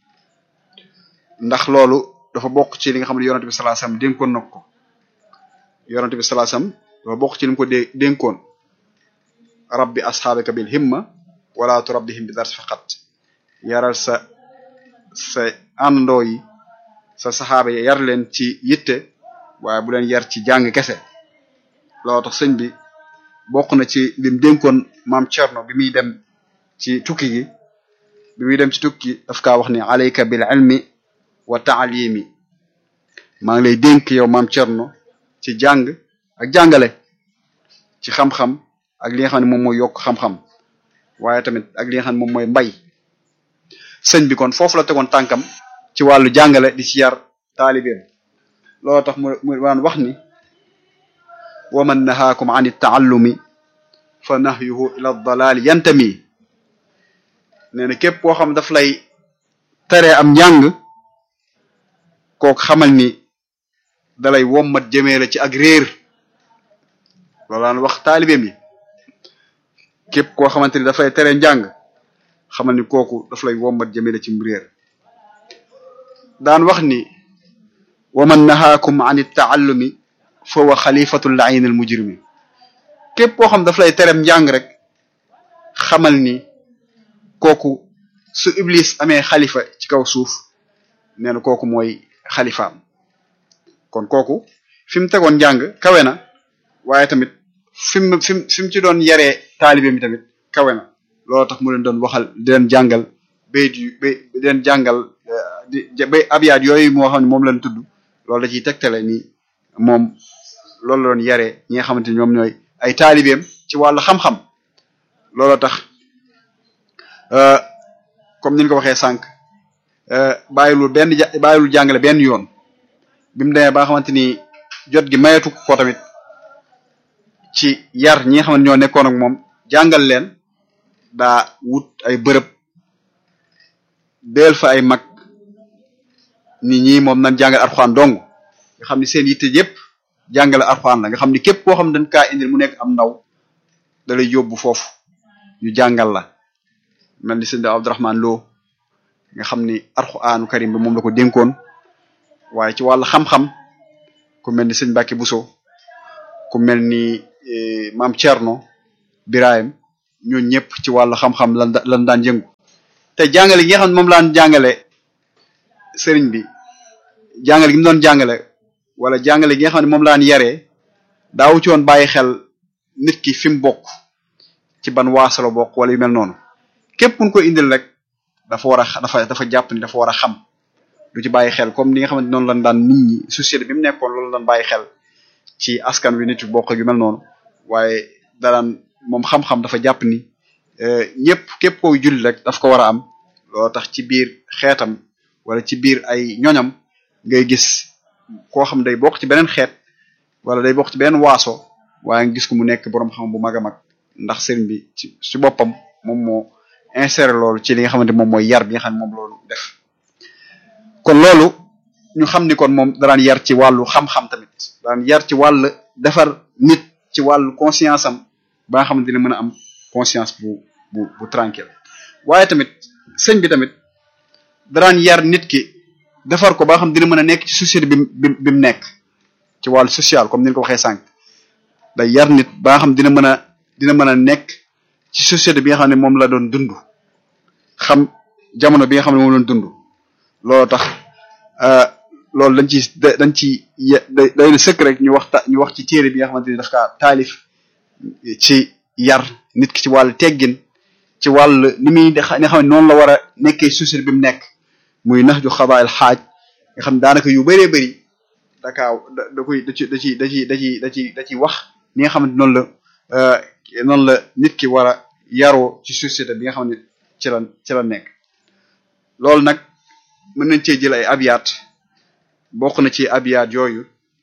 ndax loolu dafa bokk ci li nga xam ne yonent bi sallallahu alayhi wasallam dénkoon na ko yonent bi sallallahu alayhi wasallam dafa bokk ci li mu ko dé dénkoon rabbi asxaabaka bil himma wala turabbihim bi dars faqat yaral sa sa àndandoo yi sa saxaaba yi yar leen ci yitte waaye bu leen yar ci jàng kese loolu tax sëñ bi bokk na ci lim dénkoon maam Cerno bi muy dem ci tukki gi bi muy dem ci tukki daf kaa wax ni alayka bil ilmi wa taalimi maa ngi lay dénk yow maam Cerno ci jàng ak jàngale ci xam-xam ak li nga xam ne moom mooy yokk xam-xam waaye tamit ak li nga xam ne moom mooy mbay sëñ bi kon foofu la tegoon tànkam ci wàllu jàngale di ci yar taalibeem loolu tax mu mu daan wax ni wa man nahaakum an taallumi fa nahyuhu ila dalaali yantami nee na képp koo xam daf lay tere am njàng kooku xamal ni dalay wommat jëmee la ci ak réer loolu daan wax taalibeem yi képp koo xamante ni dafay tere njàng xamal ni kooku daf lay wommat jëmee la ci réer daan wax ni wa man nahaakum an taallumi fa wa xalifatu layin al mujrimi képp koo xam daf lay terem njàng rek xamal ni kooku su iblis amee xalifa ci kaw suuf nee na kooku mooy xalifaam kon kooku fi mu tegoon njàng kawe na waaye tamit fi mu fi mu fi mu ci doon yaree taalibe mi tamit kawe na loolu tax mu leen doon waxal di leen jàngal bayit yu bay di leen jàngal di bay abyaat yooyu moo xam ne moom lañ tudd loolu da ciy tegtale ni moom loolu la doon yaree ñi nga xamante ni ñoom ñooy ay taalibeem ci wàllu xam-xam loolu tax comme ni ñu ko waxee sànq bàyyilul benn ja bàyyilul jàngale benn yoon bi mu demee ba nga xamante ni jot gi mayetu ko tamit ci yar ñi nga xamante ñoo nekkoon ak moom jàngal leen daa wut ay bërëb deel fa ay mag nit ñi moom nañ jàngal arxuaan dong nga xam ni seen yitte yépp jàngale arxuaan la nga xam ni képp koo xam dañ kaa indil mu nekk am ndaw da lay yóbbu foofu ñu jàngal la mel ni sëñ Abdourahman Lo nga xam ni arxuaanu karim bi moom la ko dénkoon waaye ci wàllu xam-xam ku mel ni sëñ Mbacke Bousso ku mel ni maam Thierno Birahim ñooñu ñëpp ci wàllu xam-xam lan lan daan yëngu te jàngale gi nga xam ne moom laan jàngale sëriñ bi jàngale gi mu doon jàngale wala jàngale gi nga xam ne moom laan yaree daawu ci woon bàyyi xel nit ki fi mu bokk ci ban waasalo bokk wala yu mel noonu képp kun ko indil rek dafa war a dafa dafa jàpp ni dafa war a xam du ci bàyyi xel comme ni nga xamante noonu lan daan nit ñi société bi mu nekkoon loolu lan bàyyi xel ci askan wi nit yu bokk yu mel noonu waaye daraan moom xam-xam dafa jàpp ni ñëpp képp koy julli rek daf ko war a am loo tax ci biir xeetam wala ci biir ay ñoñam ngay gis koo xam day bokk ci beneen xeet wala day bokk ci beneen waaso waaye nga gis ko mu nekk boroom xam bu mag a mag ndax sëriñ bi ci ci boppam moom moo inséré loolu ci li nga xamante moom mooy yar bi nga xam ne moom loolu def kon loolu ñu xam ni kon moom daraan yar ci wàllu xam-xam tamit daan yar ci wàll defar nit ci wàllu conscience am ba nga xamante ne mën a am conscience bu bu bu tranquille waaye tamit sëñ bi tamit daraan yar nit ki defar ko ba nga xam dina mën a nekk ci société bi bi bi mu nekk ci wàllu social comme ni ko waxee sànq day yar nit ba nga xam dina mën a dina mën a nekk ci société bi nga xam ne moom la doon dund xam jamono bi nga xam ne moom la doon dund loolu tax loolu dañ ci dañ ci day na sëkk rek ñu waxta ñu wax ci téere bi nga xamante ni daf kaa taalif ci yar nit ki ci wàllu teggin ci wàll ni muy nga xam ne noonu la war a nekkee société bi mu nekk muy nax ju xabaayil xaaj nga xam daanaka yu bëree bëri dakaaw da da koy da ci da ci da ci da ci da ci da ci wax ni nga xamante noonu la noonu la nit ki war a yaroo ci société bi nga xam ne ci la ci la nekk loolu nag mën nañ cee jël ay abiyaat bokk na ci abiyaat yooyu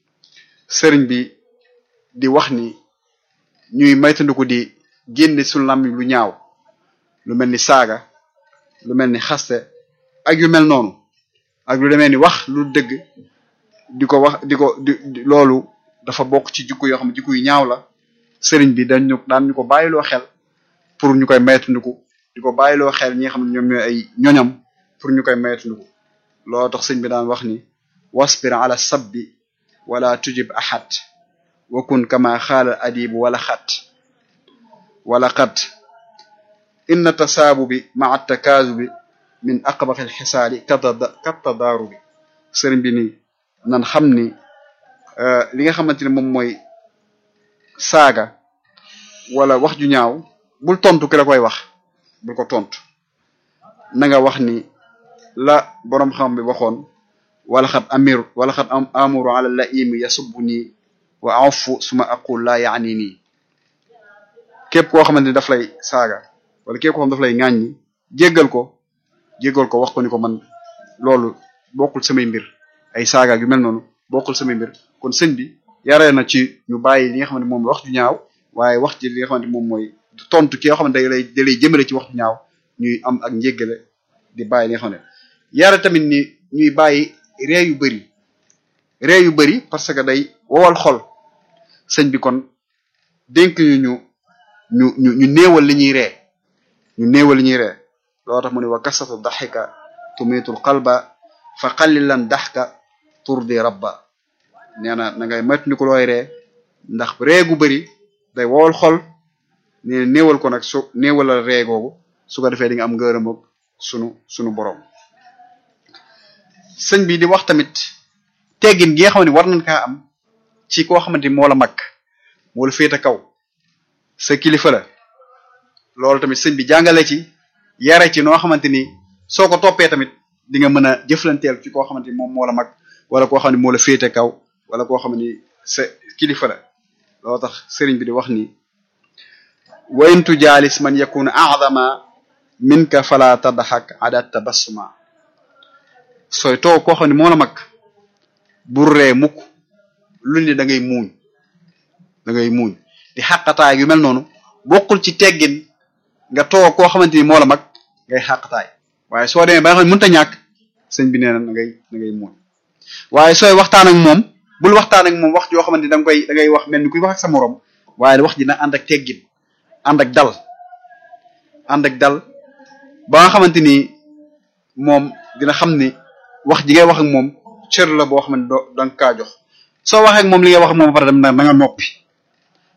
sëriñ bi di wax ni ñuy maytandiku di génne suñu làmmiñ lu ñaaw lu mel ni saaga lu mel ni xaste ak yu mel noonu ak lu demee ni wax lu dëgg di ko wax di ko di loolu dafa bokk ci jikko yoo xam ne jikko yu ñaaw la sëriñ bi dañ ñu daan ñu ko bàyyiloo xel pour ñu koy maytandiku di ko bàyyiloo xel ñi nga xam ne ñoom ñooy ay ñoñam pour ñu koy maytandiku loolu tax sëñ bi daan wax ni wasbir ala sabbi wala tujib ahad wa kun kama xaala adibu wala xat wala xat inna tasaabubi maa takaazubi min aqbaxi alxisaali kattadaarubi sëriñ bi nii nan xam ni li nga xamante ne moom mooy saaga wala wax ju ñaaw bul tontu ki la koy wax bul ko tontu na nga wax ni la boroom xam bi waxoon wala xat amir wala xat am amuru ala la imi yasubbu nii wa afu suma aqul laa yaani nii képp koo xamante ni daf lay saaga wala képp koo xam daf lay ŋàññi jéggal ko jéggal ko wax ko ni ko man loolu bokkul samay mbir ay saaga yu mel noonu bokkul samay mbir kon sëñ bi yaree na ci ñu bàyyi li nga xamante moom wax ju ñaaw waaye wax ci li nga xamante moom mooy tontu ki nga xamante da lay da lay jëmale ci wax ju ñaaw ñuy am ak njéggale di bàyyi li nga xam ne yare tamit ni ñuy bàyyi ree yu bëri ree yu bëri parce que day wowal xol sëñ bi kon dénk ñu ñu ñu ñu ñu néewal li ñuy ree ñu néewal li ñuy ree loo tax mu ne wa kasatu daxika tumiitul qalba fa qallilan daxka turdi rabba nee na na ngay maytu ni ko looy ree ndax ree gu bëri day wowal xol ne néewal ko nag su néewalal ree googu su ko defee di nga am ngërëm ak sunu sunu borom sëñ bi di wax tamit teggin gi nga xam ne war nañ kaa am ci koo xamante ni moo la mag moo la féete kaw sa kilifa la loolu tamit sëñ bi jàngale ci yare ci noo xamante ni soo ko toppee tamit di nga mën a jëflanteel ci koo xamante ni moom moo la mag wala koo xam ne moo la féete kaw wala koo xam ni sa kilifa la loolu tax sëriñ bi di wax ni wa in tujaalis man yakunu a'zama minka fala tadxak ada tabassuma sooy toog koo xam ne moo la mag bur ree mukk lu ne da ngay muuñ da ngay muuñ di xàqataay yu mel noonu bokkul ci teggin nga toog koo xamante ni moo la mag ngay xàqataay waaye soo demee ba nga xam ne mënut a ñàkk sëñ bi nee na da ngay da ngay muuñ waaye sooy waxtaan ak moom bul waxtaan ak moom wax joo xamante ni da nga koy da ngay wax mel ni kuy wax ak sa morom waaye wax ji na ànd ak teggin ànd ak dal ànd ak dal ba nga xamante ni moom dina xam ni wax ji ngay wax ak moom cër la boo xam ne doo da nga kaa jox soo waxee ak moom li ngay wax ak moom ba pare dem na nga noppi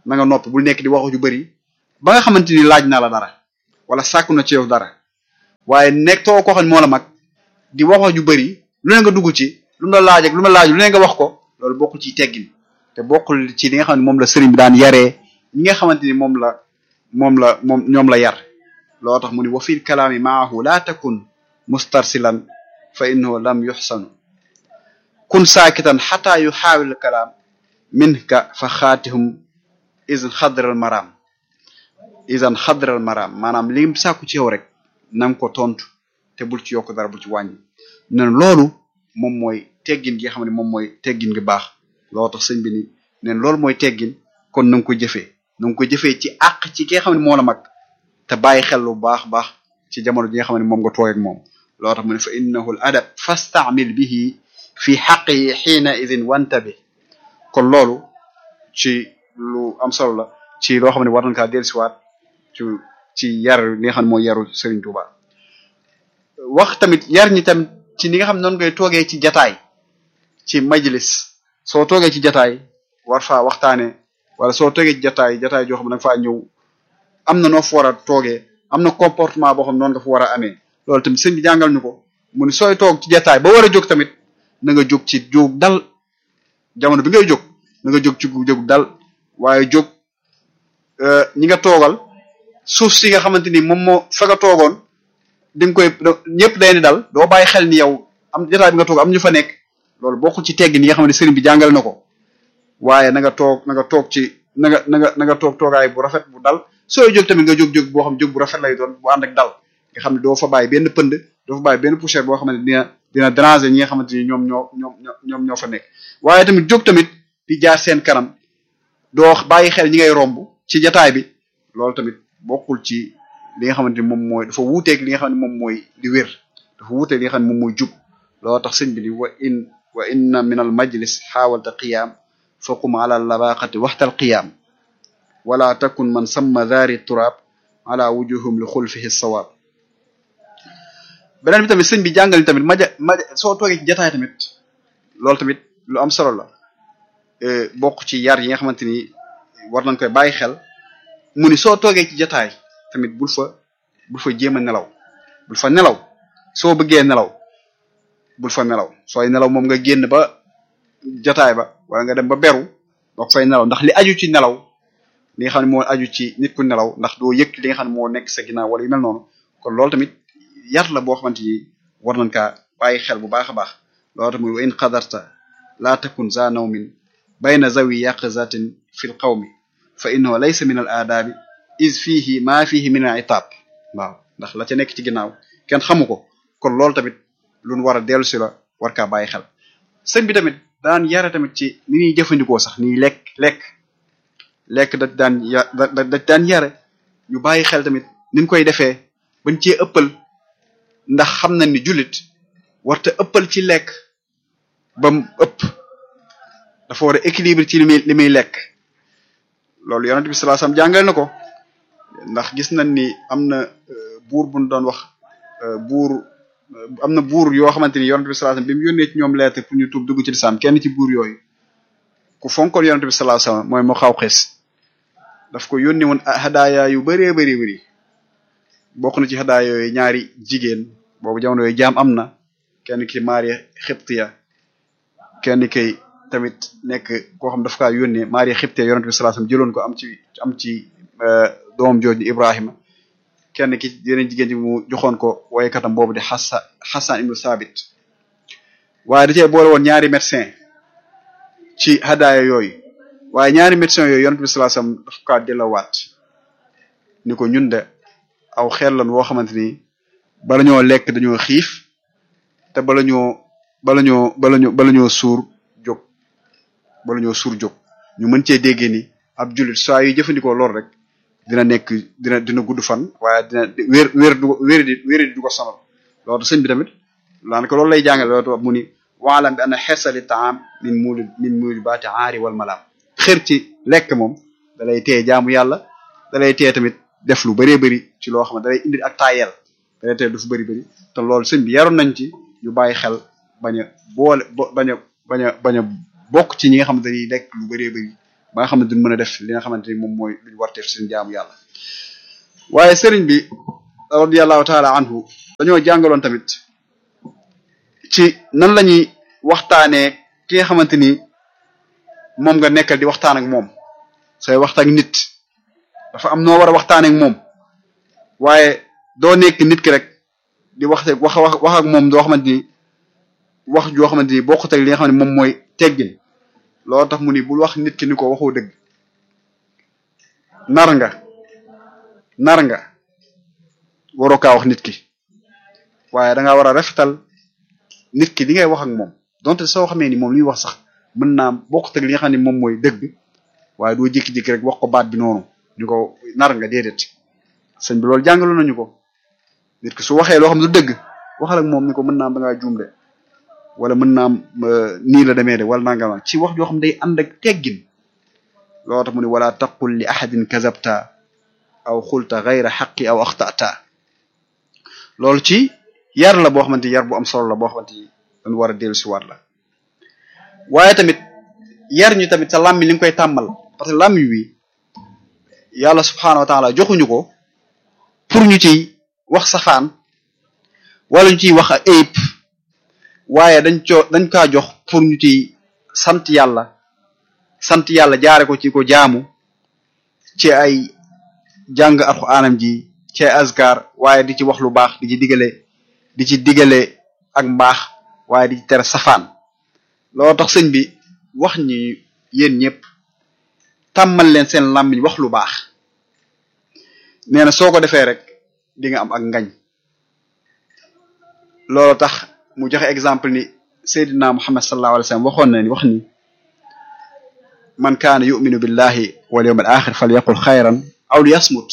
na nga noppi bul nekk di waxu ju bëri ba nga xamante ni laaj na la dara wala sàkku na ci yow dara waaye nekk too ko xam ne moo la mag di waxu ju bëri lu ne nga dugg ci lu mu la laaj ak lu mu la laaj lu ne nga wax ko loolu bokkul ci teggin te bokkul ci li nga xam ne moom la sëriñ bi daan yaree ñi nga xamante ni moom la moom la moom ñoom la yar loo tax mu ni wa fil kalaami maahu laa takun mustarsilan fa innahu lam yuxsanu kun saakitan xataa yu xaawil kalaam minka fa xaatihum isan xadral maraam isan xadral maraam maanaam li sàkku ci yow rek na nga ko tontu te bul ci yokk dara bul ci wàññi ne loolu moom mooy teggin gi nga xam ne moom mooy teggin gi baax loo tax sëñ bi ni neen loolu mooy teggin kon na nga ko jëfee na nga ko jëfee ci àq ci ki nga xam ne moo la mag te bàyyi xel lu baax baax ci jamono ji nga xam ne moom nga toog ak moom loo tax mu ne fa innahu al adab fastaamil bihi fi xaqihi xiina idin wantabi kon loolu ci lu am solo la ci loo xam ne war nañ kaa dellusiwaat ci ci yar li nga xam ne mooy yaru Serigne Touba wax tamit yar ñi tamit ci ni nga xam ne noonu ngay toogee ci jataay ci majlis soo toogee ci jataay war faa waxtaane wala soo toogee ci jataay jataay joo xam ne da nga faa ñëw am na noo fa war a toogee am na comportement boo xam ne noonu nga fa war a amee loolu tamit sëñ bi jàngal ñu ko mu ni sooy toog ci jataay ba war a jóg tamit na nga jóg ci jóg dal jamono bi ngay jóg na nga jóg ci jóg dal waaye jóg ñi nga toogal suuf si nga xamante ni moom moo fa nga toogoon di nga koy ñëpp day ni dal doo bàyyi xel ni yow am jataay bi nga toog am ñu fa nekk loolu bokkul ci tegg ni nga xam ne sëriñ bi jàngale na ko waaye na nga toog na nga toog ci na nga na nga na nga toog toogaay bu rafet bu dal sooy jóg tamit nga jóg-jóg boo xam jóg bu rafet lay doon bu ànd ak dal nga xam ne doo fa bàyyi benn pënd doo fa bàyyi benn poussière boo xam ne dina dina déranger ñi nga xamante ni ñoom ñoo ñoom ñoom ñoo fa nekk waaye tamit jóg tamit di jaar seen kanam doo bàyyi xel ñi ngay romb ci jataay bi loolu tamit bokkul ci li nga xamante ni moom mooy dafa wuuteeg li nga xam ne moom mooy di wér dafa wuuteeg li nga xam ne moom mooy jub loolu tax sëñ bi ni wa in wa inna min al majlis xaawalta qiyaam faqum ala labaqati waxtal qiyaam wala takun man samma daari turaab ala wujuhum li xulfihi sawaab beneen bi tamit sëñ bi jàngal tamit maja maja soo toogee ci jataay tamit loolu tamit lu am solo la bokk ci yar yi nga xamante ni war nañ koy bàyyi xel mu ni soo toogee ci jataay tamit bul fa bul fa jéem a nelaw bul fa nelaw soo bëggee nelaw bul fa nelaw sooy nelaw moom nga génn ba jataay ba wala nga dem ba beru doog fay nelaw ndax li aju ci nelaw li nga xam ne moo aju ci nit ku nelaw ndax doo yëg li nga xam ne moo nekk sa ginnaaw wala yu mel noonu kon loolu tamit yar la boo xamante ni war nañ kaa bàyyi xel bu baax a baax loolu tamit wa in qadarta laa takun za nawmin bayna zawi yaqzatin fi l qawmi fa innahu laysa min al aadaabi is fiihi maa fiihi min al itaab waaw ndax la ca nekk ci ginnaaw kenn xamu ko kon loolu tamit luñ war a dellu si la war kaa bàyyi xel sëñ bi tamit daan yare tamit ci ni ñuy jëfandikoo sax ni lekk lekk lekk da daan ya da da daan yare ñu bàyyi xel tamit niñ koy defee bañ cee ëppal ndax xam nañ ni jullit warta ëppal ci lekk ba mu ëpp dafa war a équilibre ci li muy li muy lekk loolu yonent bi sallallahu alayhi wasallam jàngal na ko ndax gis nañ ni am na buur bu ñu doon wax buur am na buur yoo xamante ni yonent bi sallallahu alayhi wasallam bi mu yónnee ci ñoom lettre pour ñu tuub dugg ci lislaam kenn ci buur yooyu ku fonkoon yonent bi sallallahu alayhi wasallam mooy mu xaw xees daf ko yónnee woon hadaaya yu bëree bëri bëri bokk na ci hadaaya yooyu ñaari jigéen boobu jamono yooyu jaam am na kenn ki Maria Xibtiya kenn kay tamit nekk koo xam daf kaa yónnee Maria Xibtiya yonent bi sallallahu alayhi wasallam jëloon ko am ci am ci doomam jooju Ibrahima kenn ki yeneen jigéen ji mu joxoon ko woykatam boobu di Hassan Hassan ibnu Sabit waaye da cee boole woon ñaari médecin ci hadaaya yooyu waaye ñaari médecin yooyu yonent bi sallallahu alayhi wasallam daf kaa delawaat ni ko ñun de aw xel lan woo xamante ni bala ñoo lekk dañoo xiif te bala ñoo bala ñoo bala ñoo bala ñoo suur jóg bala ñoo suur jóg ñu mën cee déggee ni ab jullit saa yu jëfandikoo lool rek dina nekk dina dina gudd fan waaye dina wér wér du wér di wér di du ko sonal loolu sëñ bi tamit daanaka loolu lay jàngale loolu mu ni waalam bi ana xeesali taam min muuli min muuli baati aari wal malaam xër ci lekk moom da lay teye jaamu yàlla da lay teye tamit def lu bëree bëri ci loo xam ne da lay indi ak taayel da lay teye du fu bëri bëri te loolu sëñ bi yaroon nañ ci ñu bàyyi xel bañ a boole bañ a bañ a bañ a bokk ci ñi nga xam ne dañuy lekk lu bëree bëri ba nga xam ne duñ mën a def li nga xamante ni moom mooy luñ warteef suñu jaamu yàlla waaye sëriñ bi radiyallahu taala anhu dañoo jàngaloon tamit ci nan la ñuy waxtaanee ki nga xamante ni moom nga nekkal di waxtaan ak moom sooy waxtaan ak nit dafa am noo war a waxtaanee ak moom waaye doo nekk nit ki rek di wax wax wax wax ak moom doo xamante ni wax joo xamante ni bokkut ak li nga xam ne moom mooy teggin loolu tax mu ni bul wax nit ki ni ko waxoo dëgg nar nga nar nga waroo kaa wax nit ki waaye da ngaa war a rafetal nit ki li ngay wax ak moom donte soo xamee ni moom li muy wax sax mën naa bokkut ak li nga xam ne moom mooy dëgg waaye doo jékki-jékki rek wax ko baat bi noonu ni ko nar nga déedéet sëñ bi loolu jàngaloon nañu ko nit ki su waxee loo xam ne du dëgg waxal ak moom ni ko mën naa am da ngaa juum de wala mën naa am nii la demee de wala nangama ci wax joo xam day ànd ak teggin loolu tax mu ne wala taqul li ahadin kazabta aw xulta gayra xaqi aw axtata loolu ci yar la boo xamante yar bu am solo la boo xamante ni dañu war a dellu si waat la waaye tamit yar ñu tamit sa làmmiñ li nga koy tàmmal parce que làmmiñ wi yàlla subxanahu wa taala joxuñu ko pour ñu ciy wax safaan wala ñu ciy wax ak ayib waaye dañ coo dañ kaa jox pour ñu ciy sant yàlla sant yàlla jaare ko ci ko jaamu ci ay jàng alxuraanam ji ci ay azkar waaye di ci wax lu baax di ci digale di ci digale ak mbaax waaye di ci tere safaan loolu tax sëñ bi wax ñi yéen ñëpp tàmmal leen seen làmmiñ wax lu baax nee na soo ko defee rek di nga am ak ngañ loolu tax mu joxe exemple ni Seydina Muhammad sallallahu alayhi wa sallam waxoon na ni wax ni man kaana yuminu billahi wal yawmil axir falyaqul xayran aw liyasmut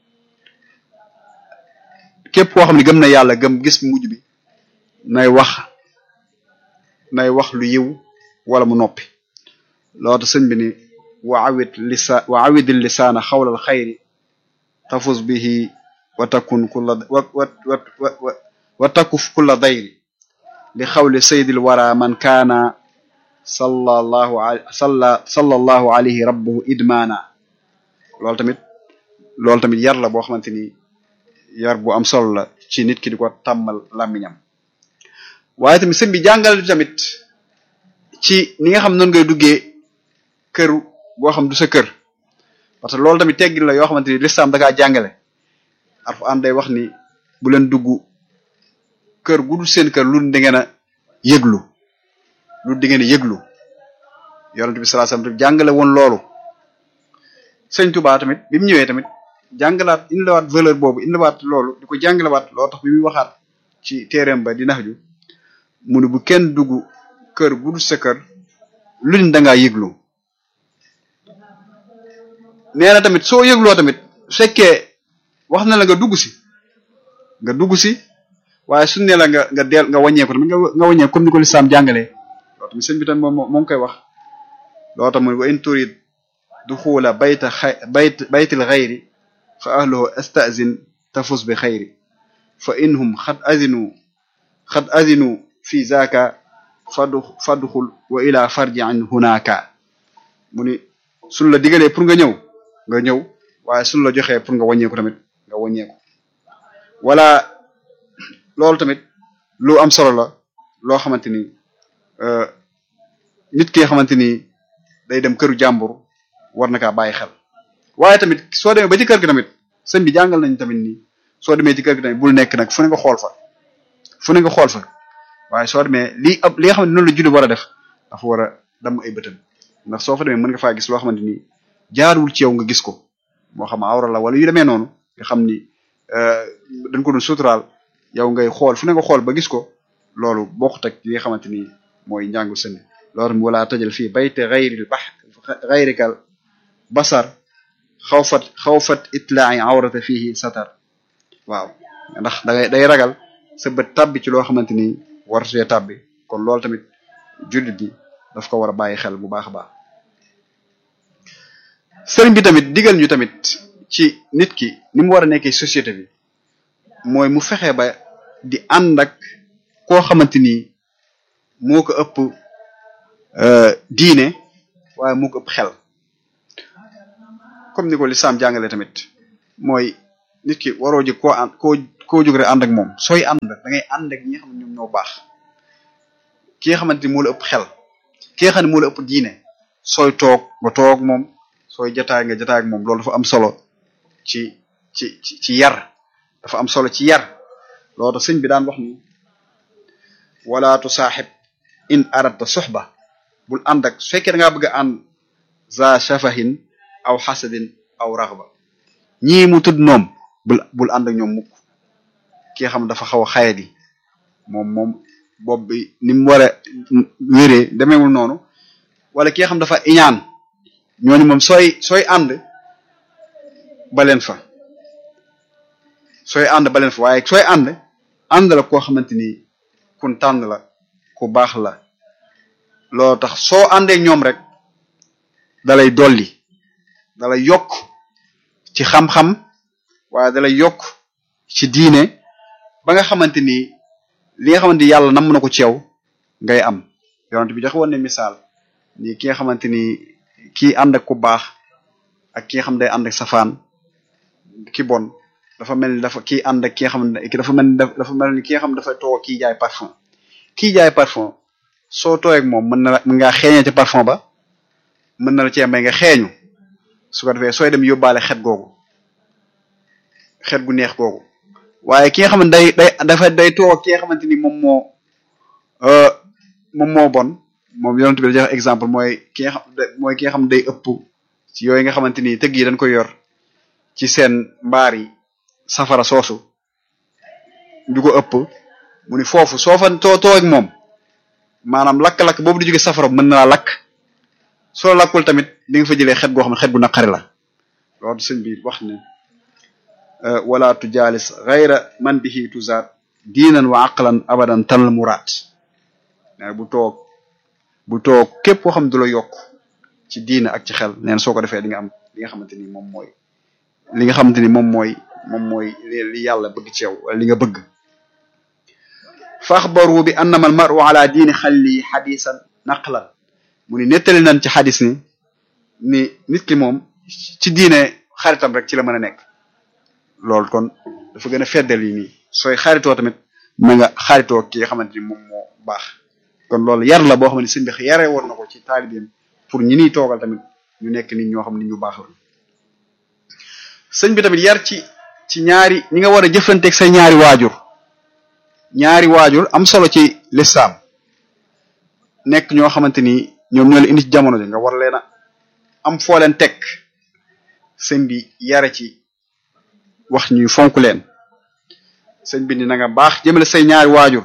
képp koo xam ne gëm na yàlla gëm gis mujj bi nay wax nay wax lu yiw wala mu noppi loolu sëñ bi ni wa awid lisa wa awidil lisaana xawlal xayri tafus bihi wa takun kulla wa wa wa wa takuf kulla dayri li xawli saydil wara man kaana sallallahu salla sallallahu alayhi rabbuhu idmaana loolu tamit loolu tamit yar la boo xamante ni yar bu am solo la ci nit ki di ko tàmmal làmmiñam waaye tamit sëñ bi jàngal tamit ci ni nga xam noonu ngay duggee kër boo xam du sa kër parce que loolu tamit teggin la yoo xamante ni lislaam da kaa jàngale Alxuraan day wax ni bu leen dugg kër gu dul seen kër lu di ngeen a yëglu lu di ngeen a yëglu yonent bi sallallahu alayhi wasallam jàngale woon loolu sëñ Tuubaa tamit bi mu ñëwee tamit jàngalaat indiwaat valeur boobu indiwaat loolu di ko jàngalewaat loolu tax bi muy waxaat ci téereem ba di nax ju mu ne bu kenn dugg kër gu dul sa kër luñ da ngaa yëglu nee na tamit soo yëgloo tamit su fekkee wax na la nga dugg si nga dugg si waaye suñ ne la nga nga deel nga wàññeeku tamit nga nga wàññeeku comme ni ko lislaam jàngalee loolu tamit sëñ bi tamit moom moo ngi koy wax loolu tamit wa in turid duxula bayta xay bayt baytil xayri fa ahluhu astazin tafus bi xayri fa inhum xad azinu xad azinu fi zaka fadu fadxul wa ila farji an hunaka mu ni suñ la digalee pour nga ñëw nga ñëw waaye suñ la joxee pour nga wàññeeku tamit nga wàññeeku wala loolu tamit lu am solo la loo xamante ni nit ki nga xamante ni day dem këru jàmbur war na kaa bàyyi xel waaye tamit soo demee ba ci kër gi tamit sëñ bi jàngal nañ tamit ni soo demee ci kër gi tamit bul nekk nag fu ne nga xool fa fu ne nga xool fa waaye soo demee lii ab li nga xam ne noonu la julli war a def dafa war a damm ay bëtam ndax soo fa demee mën nga faa gis loo xamante ni jaarul ci yow nga gis ko moo xam awra la wala yu demee noonu nga xam ni dañ ko doon suturaal yow ngay xool fu ne nga xool ba gis ko loolu bokkut ak li nga xamante ni mooy njàngu sëñ loolu wala tëjal fii bayte xayril bax xayrikal basar xawfat xawfat itlaa'i awrata fihi satar waaw ndax dangay day ragal sa bët tàbbi ci loo xamante ni war see tàbbi kon loolu tamit jullit bi daf ko war a bàyyi xel bu baax a baax sëriñ bi tamit digal ñu tamit ci nit ki ni mu war a nekkee société bi mooy mu fexe ba di ànd ak koo xamante ni moo ko ëpp diine waaye moo ko ëpp xel comme ni ko lislaam jàngale tamit mooy nit ki waroo ji koo ànd koo koo jóg rek ànd ak moom sooy ànd da ngay ànd ak ñi nga xam ne ñoom ñoo baax ki nga xamante ni moo la ëpp xel ki nga xam ne moo la ëpp diine sooy toog nga toog moom sooy jataay nga jataay ak moom loolu dafa am solo ci ci ci ci yar dafa am solo ci yar loolu tax sëñ bi daan wax ni wala tusaaxib in aradta suxba bul ànd ak su fekkee da ngaa bëgg a ànd za shafahin aw xasadin aw raxba ñii mu tudd noom bul bul ànd ak ñoom mukk ki nga xam dafa xaw a xayadi moom moom bopp bi ni mu war a wéree demeewul noonu wala ki nga xam dafa iñaan ñooñu moom sooy sooy ànd baleen fa sooy ànd baleen fa waaye sooy ànd ànd la koo xamante ni kun tànn la ku baax la loolu tax soo àndeek ñoom rek dalay dolli dalay yokk ci xam-xam waaye dalay yokk ci diine ba nga xamante ni li nga xamante ni yàlla namm na ko ci yow ngay am yonent bi joxe woon ne misaal ni ki nga xamante ni kii ànd ak ku baax ak ki nga xam day ànd ak safaan ki bon dafa mel ni dafa kii ànd ak ki nga xam ne dafa mel ni dafa mel ni ki nga xam dafa toog kii jaay parfum kii jaay parfum soo tooyeeg moom mën na la mën ngaa xeeñee ci parfum ba mën na la cee may nga xeeñu su ko defee sooy dem yóbbaale xet googu xet gu neex googu waaye ki nga xam ne day day dafa day toog ki nga xamante ni moom moo moom moo bon moom yonent bi la jox exemple mooy ki nga xam mooy ki nga xam ne day ëpp ci yooyu nga xamante ni tëgg yi dañ koy yor ci seen mbaar yi safara soosu du ko ëpp mu ni foofu soo fa too too ak moom maanaam lakk-lakk boobu di jóge safara mën na laa lakk soo lakkul tamit di nga fa jëlee xet goo xam ne xet gu naqari la loolu sëñ bi wax ne wala tujaalis gayra man bihi tuzaat diinan wa aqlan abadan tanal muraat nee bu toog bu toog képp koo xam ne du la yokk ci diina ak ci xel neen soo ko defee di nga am li nga xamante ni moom mooy li nga xamante ni moom mooy moom mooy li yàlla bëgg ci yow wala li nga bëgg fa axbaru bi annama al maru ala diini xalli xadisan naqlan mu ni nettali nañ ci xadis ni ni nit ki moom ci diine xaritam rek ci la mën a nekk loolu kon dafa gën a feddal yi nii sooy xaritoo tamit na nga xaritoo ki nga xamante ni moom moo baax kon loolu yar la boo xam ne sëñ bi yare woon na ko ci taalibeem pour ñi niy toogal tamit ñu nekk nit ñoo xam ne ñu baax la sëñ bi tamit yar ci ci ñaari ñi nga war a jëflanteeg say ñaari waajur ñaari waajur am solo ci lislaam nekk ñoo xamante ni ñoom ñoo la indi ci jamono ji nga war leen a am foo leen teg sëñ bi yare ci wax ñuy fonk leen sëñ bi ni na nga baax jëmale say ñaari waajur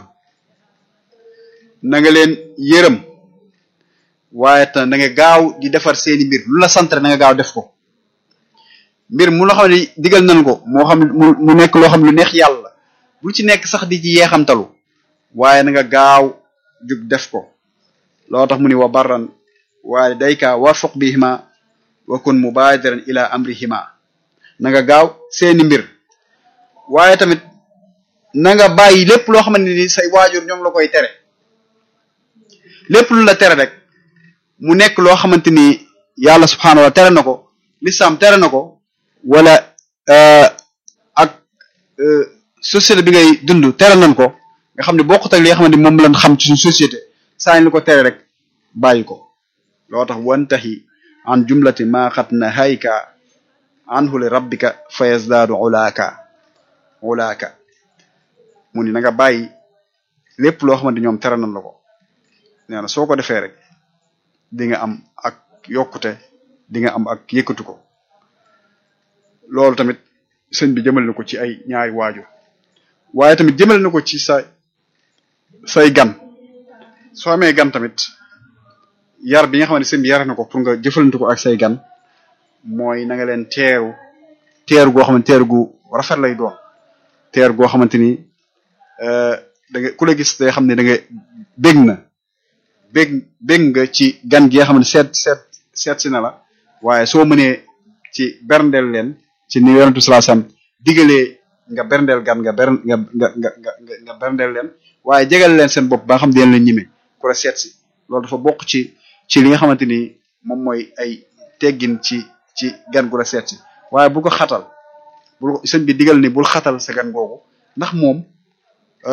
na nga leen yërëm waaye te na nga gaaw di defar seeni mbir lu la sant rek na nga gaaw def ko mbir mu loo xam ne digal nañ ko moo xam mu mu nekk loo xam ne lu neex yàlla bul ci nekk sax di ci yeexamtalu waaye na nga gaaw jug def ko loo tax mu ni wa barran walidayka warfuq bihima wa kun mubadiran ila amrihima na nga gaaw seeni mbir waaye tamit na nga bàyyi lépp loo xamante ni say waajur ñoom la koy tere lépp lu la tere rek mu nekk loo xamante ni yàlla subhaanahu wa tere na ko lislaam tere na ko wala ak société bi ngay dund tere nañ ko nga xam ne bokkut ak li nga xamante ni moom lañ xam ci suñu société saa ñu ko tere rek bàyyi ko loo tax wantahi an jumlati ma xat na hayka anhu li rabbika fa yazdaadu ulaaka ulaaka mu ni na nga bàyyi lépp loo xamante ñoom tere nañ la ko nee na soo ko defee rek di nga am ak yokkute di nga am ak yëkkatu ko loolu tamit sëñ bi jëmale na ko ci ay ñaari waajur waaye tamit jëmale na ko ci sa say gan soo amee gan tamit yar bi nga xam ne sëñ bi yare na ko pour nga jëfalante ko ak say gan mooy na nga leen teeru teeru goo xamante teeru gu rafet lay doon teeru goo xamante ni da nga ku la gis day xam ne da nga bég na bég bég nga ci gan gi nga xam ne seet seet seet si na la waaye soo mënee ci berndeel leen ci ni yonentu sallallahu alayhi wasallam digalee nga berndeel gan nga ber nga nga nga nga nga berndeel leen waaye jegal leen seen bopp ba nga xam ne leen ñime ku la seet si loolu dafa bokk ci ci li nga xamante ni moom mooy ay teggin ci ci gan gu la seet si waaye bu ko xatal bul sëñ bi digal ni bul xatal sa gan googu ndax moom